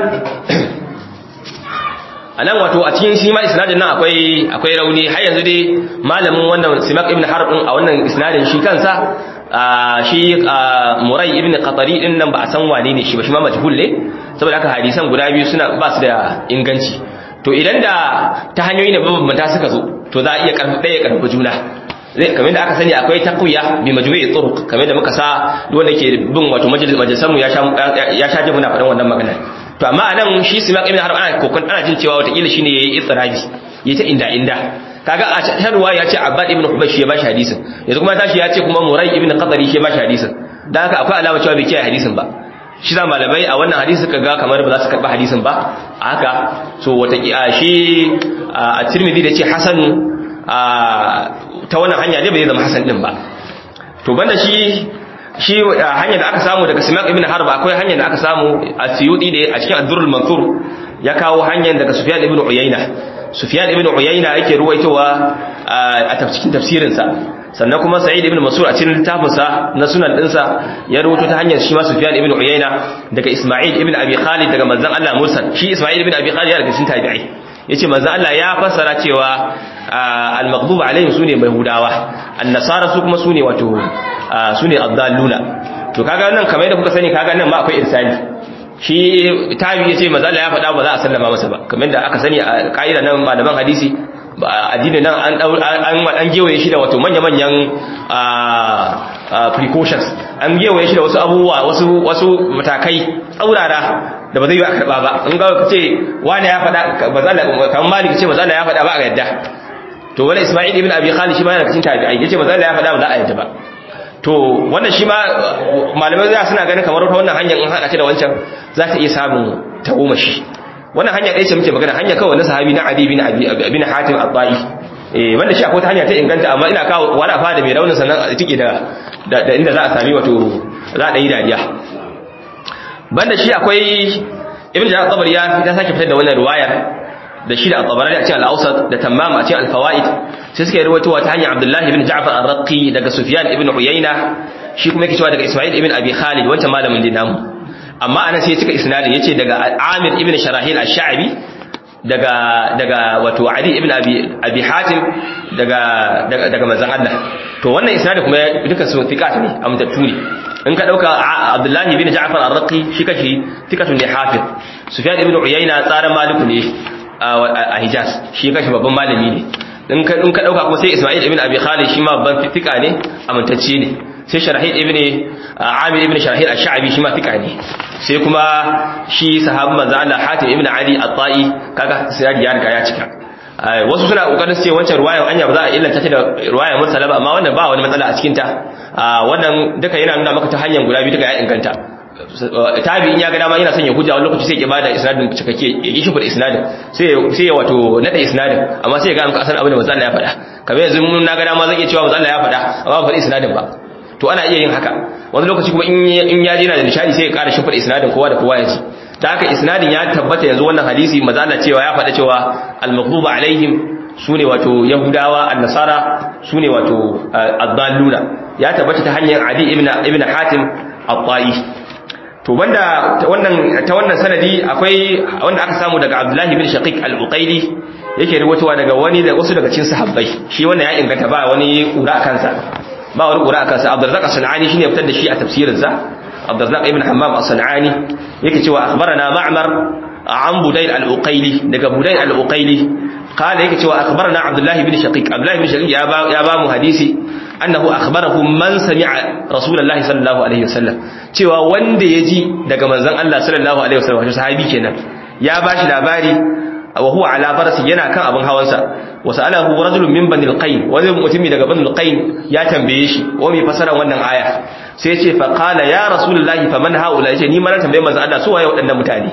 anan wato a cikin shi ma isnadin nan akwai akwai rauni har yanzu dai malamin wannan Simak ibn Harb a wannan isnadin shi kansa shi murai ibn qatari din nan ba a san wane ne shi ba shi ma majhul ne saboda haka hadisan guda biyu suna ba su da inganci to idan da ta hanyoyi ne mabambanta suka zo to za a iya karfi ɗaya karfi juna zai kamar da aka sani akwai taqwiya bi majmu'i turuq kamar da muka sa duk wanda ke bin wato majalisan mu ya sha ya sha ji muna faɗan wannan magana to amma anan shi simak ibn harb ana kokon ana jin cewa wata kila shine yayi istirabi yayi ta inda inda kaga a sharwa ya ce abbad ibn hubaysh ya bashi hadisin yanzu kuma tashi ya ce kuma murai ibn qadari shi ya bashi hadisin dan haka akwai alama cewa bai kiyaye hadisin ba shi za malamai a wannan hadisi suka ga kamar ba za su karba hadisin ba a haka so wata shi a tirmidhi da ce hasan ta wannan hanya ne bai zama hasan din ba to banda shi shi hanyar da aka samu daga simak ibn harb akwai hanyar da aka samu a siyudi da a cikin ad-durrul mansur ya kawo hanyar daga sufyan ibn uyayna Sufyan ibn Uyayna yake ruwaitowa a tafsirin tafsirinsa sannan kuma Sa'id ibn Mansur a cikin littafinsa na sunan dinsa ya ruwaito ta hanyar shi ma Sufyan ibn Uyayna daga Isma'il ibn Abi Khalid daga manzon Allah mursal shi Isma'il ibn Abi Khalid ya daga cikin tabi'i yace manzon Allah ya fassara cewa al-maghdub alaihim sune Yahudawa an-nasara su kuma sune wato sune ad-dalluna to kaga nan kamar yadda kuka sani kaga nan ma akwai irsali shi tabi yace manzo Allah ya faɗa ba za a sallama masa ba kamar da aka sani a kaida nan malaman hadisi addini nan an an an gewaye shi da wato manya manyan precautions an gewaye shi da wasu abubuwa wasu wasu matakai tsaurara da ba zai yi a karba ba in ga kace wani ya faɗa manzo Allah kamar malik ce manzo Allah ya faɗa ba a yadda to wala Isma'il ibn Abi Khalid shi ma yana cikin tabi'ai yace manzo Allah ya faɗa ba za a yadda ba to wannan shi ma malamai za suna ganin kamar wata wannan hanyar in haɗa ta da wancan za ta iya samun tagomashi wannan hanya ɗaya ce muke magana hanya kawai na sahabi na adi bin bin hatim at-ta'i eh wanda shi akwai ta hanya ta inganta amma ina kawo wani afa da mai raunin sannan a tike da da inda za a sami wato za a yi dariya banda shi akwai ibn jarir tabari ya ya sake fitar da wannan riwayar da shi da at-tabarani a cikin al-awsat da tammam a cikin al-fawaid sai suka rawaito ta hanyar abdullah ibn ja'far ar-raqi daga sufyan ibn uyayna shi kuma yake cewa daga isma'il ibn abi khalid wancan malamin dinamu amma anan sai cika isnadin yace daga amir ibn sharahil ash-sha'bi daga daga wato ali ibn abi abi hatim daga daga daga manzon Allah to wannan isnadin kuma duka su thiqat ne amtattu ne in ka dauka abdullahi ibn ja'far ar-raqi shi kashi thiqatun ne hafiz sufyan ibn uyayna tsaran maliku ne a hijaz shi kashi babban malami ne in ka in ka dauka kuma sai isma'il ibn abi khalid shi ma babban thiqa ne amintacce ne sai sharahid ibn amir ibn sharahid ash-sha'bi shi ma thiqa ne sai kuma shi sahabban manzo Allah hatim ibn ali at-ta'i kaga sai ya riga ya cika wasu suna kokarin su ce wancan ruwayan anya ba za a illanta ta da ruwayan mursala ba amma wannan ba wani matsala a cikin ta wannan duka yana nuna maka ta hanyar guda biyu duka ya inganta tabi in ya ga dama yana son ya hujja wani lokaci sai ya bada isnadin cikakke ya yi shifar isnadin sai sai ya wato nada isnadin amma sai ya ga maka asan abin da manzo Allah ya faɗa kamar yanzu mun na ga dama zan iya cewa manzo Allah ya faɗa amma ba faɗi isnadin ba to ana iya yin haka wani lokaci kuma in ya je na da nishadi sai ya ƙara shifar isnadin kowa da kowa ya ji ta haka isnadin ya tabbata yanzu wannan hadisi manzo Allah cewa ya faɗa cewa al-maghdubu alaihim sune wato yahudawa an-nasara sune wato ad-dalluna ya tabbata ta hanyar Ali ibn ibn Hatim at-Ta'i to wanda wannan ta wannan sanadi akwai wanda aka samu daga Abdullah ibn Shaqiq al-Uqayli yake rubutuwa daga wani da wasu daga cikin sahabbai shi wannan ya inganta ba wani kura kansa ba wani kura kansa Abdurrazzaq as-Sanani shine ya fitar da shi a tafsirinsa Abdurrazzaq ibn Hammam as-Sanani yake cewa akhbarana Ma'mar an Budayl al-Uqayli daga Budayl al-Uqayli قال yake cewa akhbarana Abdullah ibn Shaqiq Abdullah ibn Shaqiq ya ba ya ba mu hadisi annahu akhbarahu man sami'a Rasulullahi sallallahu alaihi wasallam cewa wanda yaji daga manzon Allah sallallahu alaihi wasallam wato sahabi kenan ya bashi labari wa huwa ala farasi yana kan abin hawansa wa sa'alahu rajulun min bani al-qayn wani mutumi daga bani al-qayn ya tambaye shi wa mai fasara wannan aya sai ya ce fa qala ya rasulullahi faman haula yace ni ma na tambaye manzon Allah su waye waɗannan mutane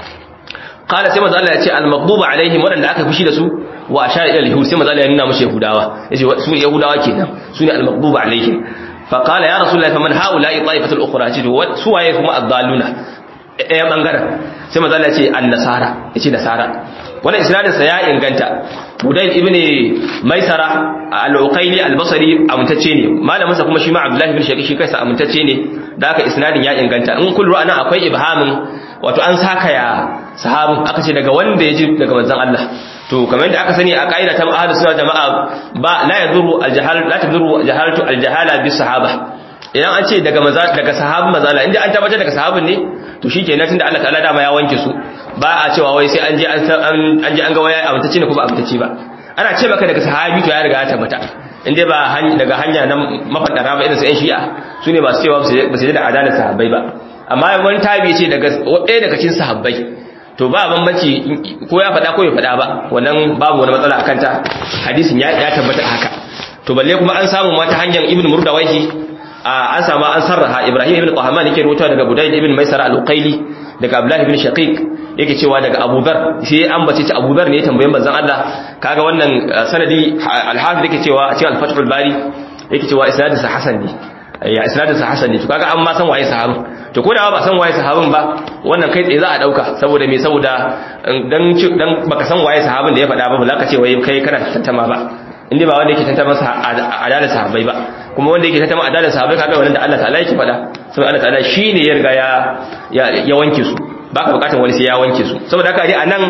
qala sai manzo Allah ya ce al-maghdubu alaihim wadanda aka fushi da su wa ashara ila al-yahud sai manzo Allah ya nuna musu yahudawa yace su yahudawa kenan su ne al-maghdubu alaihim fa qala ya rasulullahi faman haula'i ta'ifatul ukhra ce su waye kuma ad-dalluna ɗaya bangaren sai manzo Allah ya ce an-nasara yace nasara wannan isnadin sa ya inganta Budayl ibn Maisara al-Uqayli al-Basri amintacce ne malamin sa kuma shi ma Abdullah ibn Shaqiq shi kansa amintacce ne da haka isnadin ya inganta in kullu ana akwai ibhamin wato an saka ya sahabin aka ce daga wanda ya ji daga manzon Allah to kamar yadda aka sani a kaida ta ahlus sunna jama'a ba la yaduru al-jahal la taduru jahalatu al-jahala bis sahaba idan an ce daga maza daga sahabin mazala inda an tabbatar daga sahabin ne to shikenan tunda Allah ta'ala dama ya wanke su ba a cewa wai sai an je an je an ga waya amtace ne ko ba amtace ba ana ce maka daga sahabi to ya riga ya tabbata inda ba daga hanya nan mafadara ba irin su yan shi'a su ne ba su cewa ba su da adalar sahabbai ba amma wani tabi ce daga ɗaya daga cikin sahabbai to ba bambanci ko ya faɗa ko ya faɗa ba wannan babu wani matsala akan ta hadisin ya tabbata haka to balle kuma an samu mata hanyar ibnu murdawaihi an samu an sarraha ibrahim ibn qahman yake rawaito daga budayl ibn maisara al-uqayli daga abdullah ibn shaqiq yake cewa daga abudar sai an bace ta abudar ne tambayin manzon Allah kaga wannan sanadi al-hafiz yake cewa a cikin al-fathul bari yake cewa isnadin sa hasan ne ya isnadin sa hasan ne to kaga an ma san waye sahabin to ko da ba san waye sahabin ba wannan kai tsaye za a dauka saboda me saboda dan dan baka san waye sahabin da ya faɗa ba ba za ka ce wai kai kana tantama ba inda ba wanda yake tantama adalar sahabbai ba kuma wanda yake tantama adalar sahabbai kaga wannan da Allah ta'ala yake faɗa saboda Allah ta'ala shine ya riga ya ya wanke su baka bukatar wani sai ya wanke su saboda haka dai anan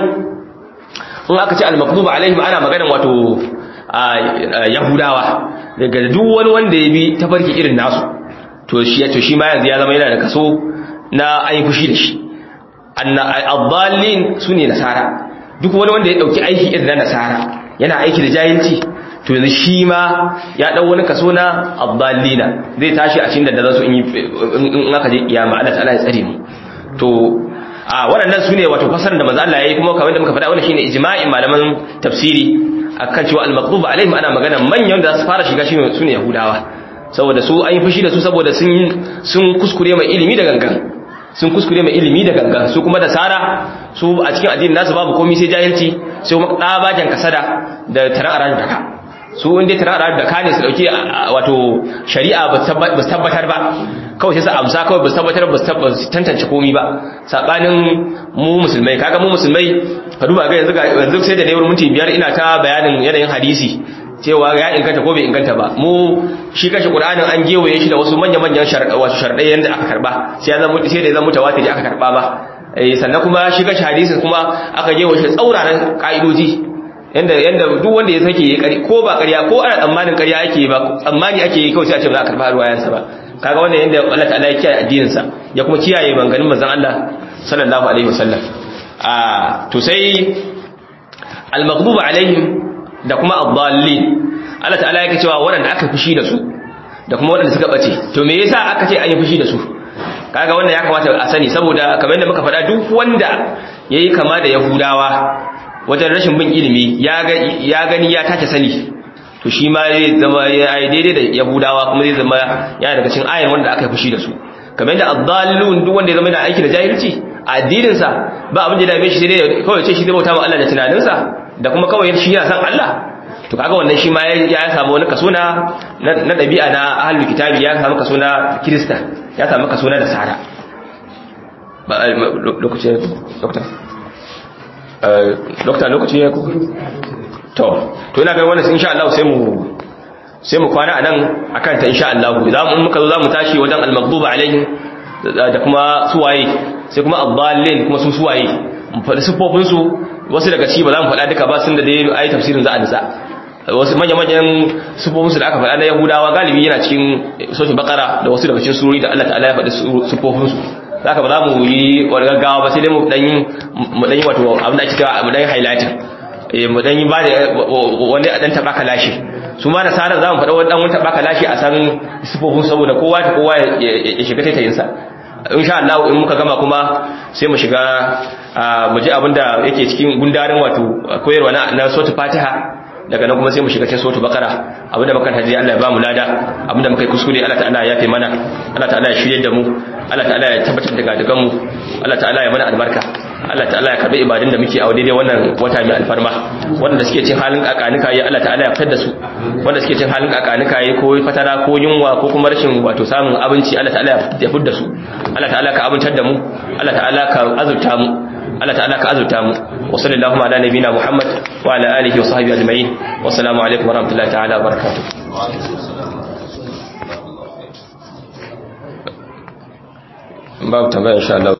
in aka ce al-maqdubu alaihim ana maganar wato yahudawa daga duk wani wanda ya bi tafarki irin nasu to shi to shi ma yanzu ya zama yana da kaso na ayi fushi da shi anna ad-dallin sune nasara duk wani wanda ya dauki aiki irin na nasara yana aiki da jahilci to yanzu shi ma ya dau wani kaso na ad-dallina zai tashi a cikin da za su in aka je kiyama Allah ta'ala ya tsare mu to a waɗannan su ne wato fasarar da manzo Allah yayi kuma kamar da muka faɗa wannan shine ijma'in malaman tafsiri akan cewa al-maqdub alaihim ana magana manyan da su fara shiga shine su ne yahudawa saboda su an yi fushi da su saboda sun sun kuskure mai ilimi da gangan sun kuskure mai ilimi da gangan su kuma da sara su a cikin addinin nasu babu komai sai jahilci sai kuma ɗabagen kasada da tarar arajin daka su inda tarar arajin daka ne su dauki wato shari'a ba su tabbatar ba kawai sai su amsa kawai ba su tabbatar ba su tantance komai ba sabanin mu musulmai kaga mu musulmai ka duba ga yanzu yanzu sai da ne wurin minti biyar ina ta bayanin yanayin hadisi cewa ya inganta ko bai inganta ba mu shi kashi qur'anin an gewaye shi da wasu manya manyan wasu sharadai yanda aka karba sai ya zama sai da ya zama mutawatir aka karba ba eh sannan kuma shi kashi hadisi kuma aka gewaye shi tsauraran ka'idoji yanda yanda duk wanda ya sake yi kari ko ba ƙarya ko ana tsammanin ƙarya ake ba tsammani ake yi kawai sai a ce ba za a karba ruwayansa ba kaga wannan yanda Allah ta'ala ya kiyaye addinin sa ya kuma kiyaye banganin manzon Allah sallallahu alaihi wasallam a to sai al-maghdubu alaihim da kuma ad-dallin Allah ta'ala yake cewa waɗanda aka fushi da su da kuma waɗanda suka bace to me yasa aka ce an yi fushi da su kaga wannan ya kamata a sani saboda kamar yadda muka faɗa duk wanda yayi kama da yahudawa wajen rashin bin ilimi ya gani ya tace sani to shi ma zai zama ya yi daidai da yahudawa kuma zai zama yana daga cikin ayin wanda aka yi fushi da su kamar yadda addalun duk wanda ya zama yana aiki da jahilci a addininsa ba abin da dame shi sai dai kawai ce shi zai bauta ma Allah da tunaninsa da kuma kawai shi yana san Allah to kaga wannan shi ma ya samu wani kaso na na dabi'a na ahlul kitabi ya samu kaso na kirista ya samu kaso na nasara ba lokacin dokta dokta lokaci ya kuka to to ina ganin wannan insha Allah sai mu sai mu kwana anan akan ta insha Allah za mu muka zo za mu tashi wajen al-maghdubi alaihim da kuma suwaye sai kuma ad-dallin kuma su suwaye mu faɗi sifofin su wasu daga ci ba za mu faɗa duka ba sun da dai ayi tafsirin za a nisa wasu manya-manyan sifofin su da aka faɗa na Yahudawa galibi yana cikin soshin bakara da wasu daga cikin surori da Allah ta'ala ya faɗi sifofin su zaka ba za mu yi wani gaggawa ba sai dai mu dan yi mu dan yi wato abin da ake cewa mu dan yi highlighting eh mu dan yi ba da wani dan taba kalashi su ma da sarar za mu faɗa wani dan wani taba kalashi a san sifofin saboda kowa ta kowa ya shiga taitayin sa insha Allah in muka gama kuma sai mu shiga mu ji abin da yake cikin gundarin wato koyarwa na suratul Fatiha daga nan kuma sai mu shiga cikin suratul Baqara abinda muka taji Allah ya ba mu lada abinda muka yi kuskure Allah ta'ala ya yafe mana Allah ta'ala ya shirye da mu Allah ta'ala ya tabbatar da gadagan mu Allah ta'ala ya mana albarka Allah ta'ala ya karbi ibadun da muke a daidai wannan wata mai alfarma wanda suke cin halin kakanika yi Allah ta'ala ya fitar da su wanda suke cin halin kakanika yi ko fatara ko yunwa ko kuma rashin wato samun abinci Allah ta'ala ya fitar da su Allah ta'ala ka abincar da mu Allah ta'ala ka azurta mu Allah ta'ala ka azurta mu wa sallallahu ala nabina Muhammad wa ala alihi wa sahbihi ajma'in wa assalamu alaikum wa rahmatullahi ta'ala wa barakatuh babu tambaya insha Allah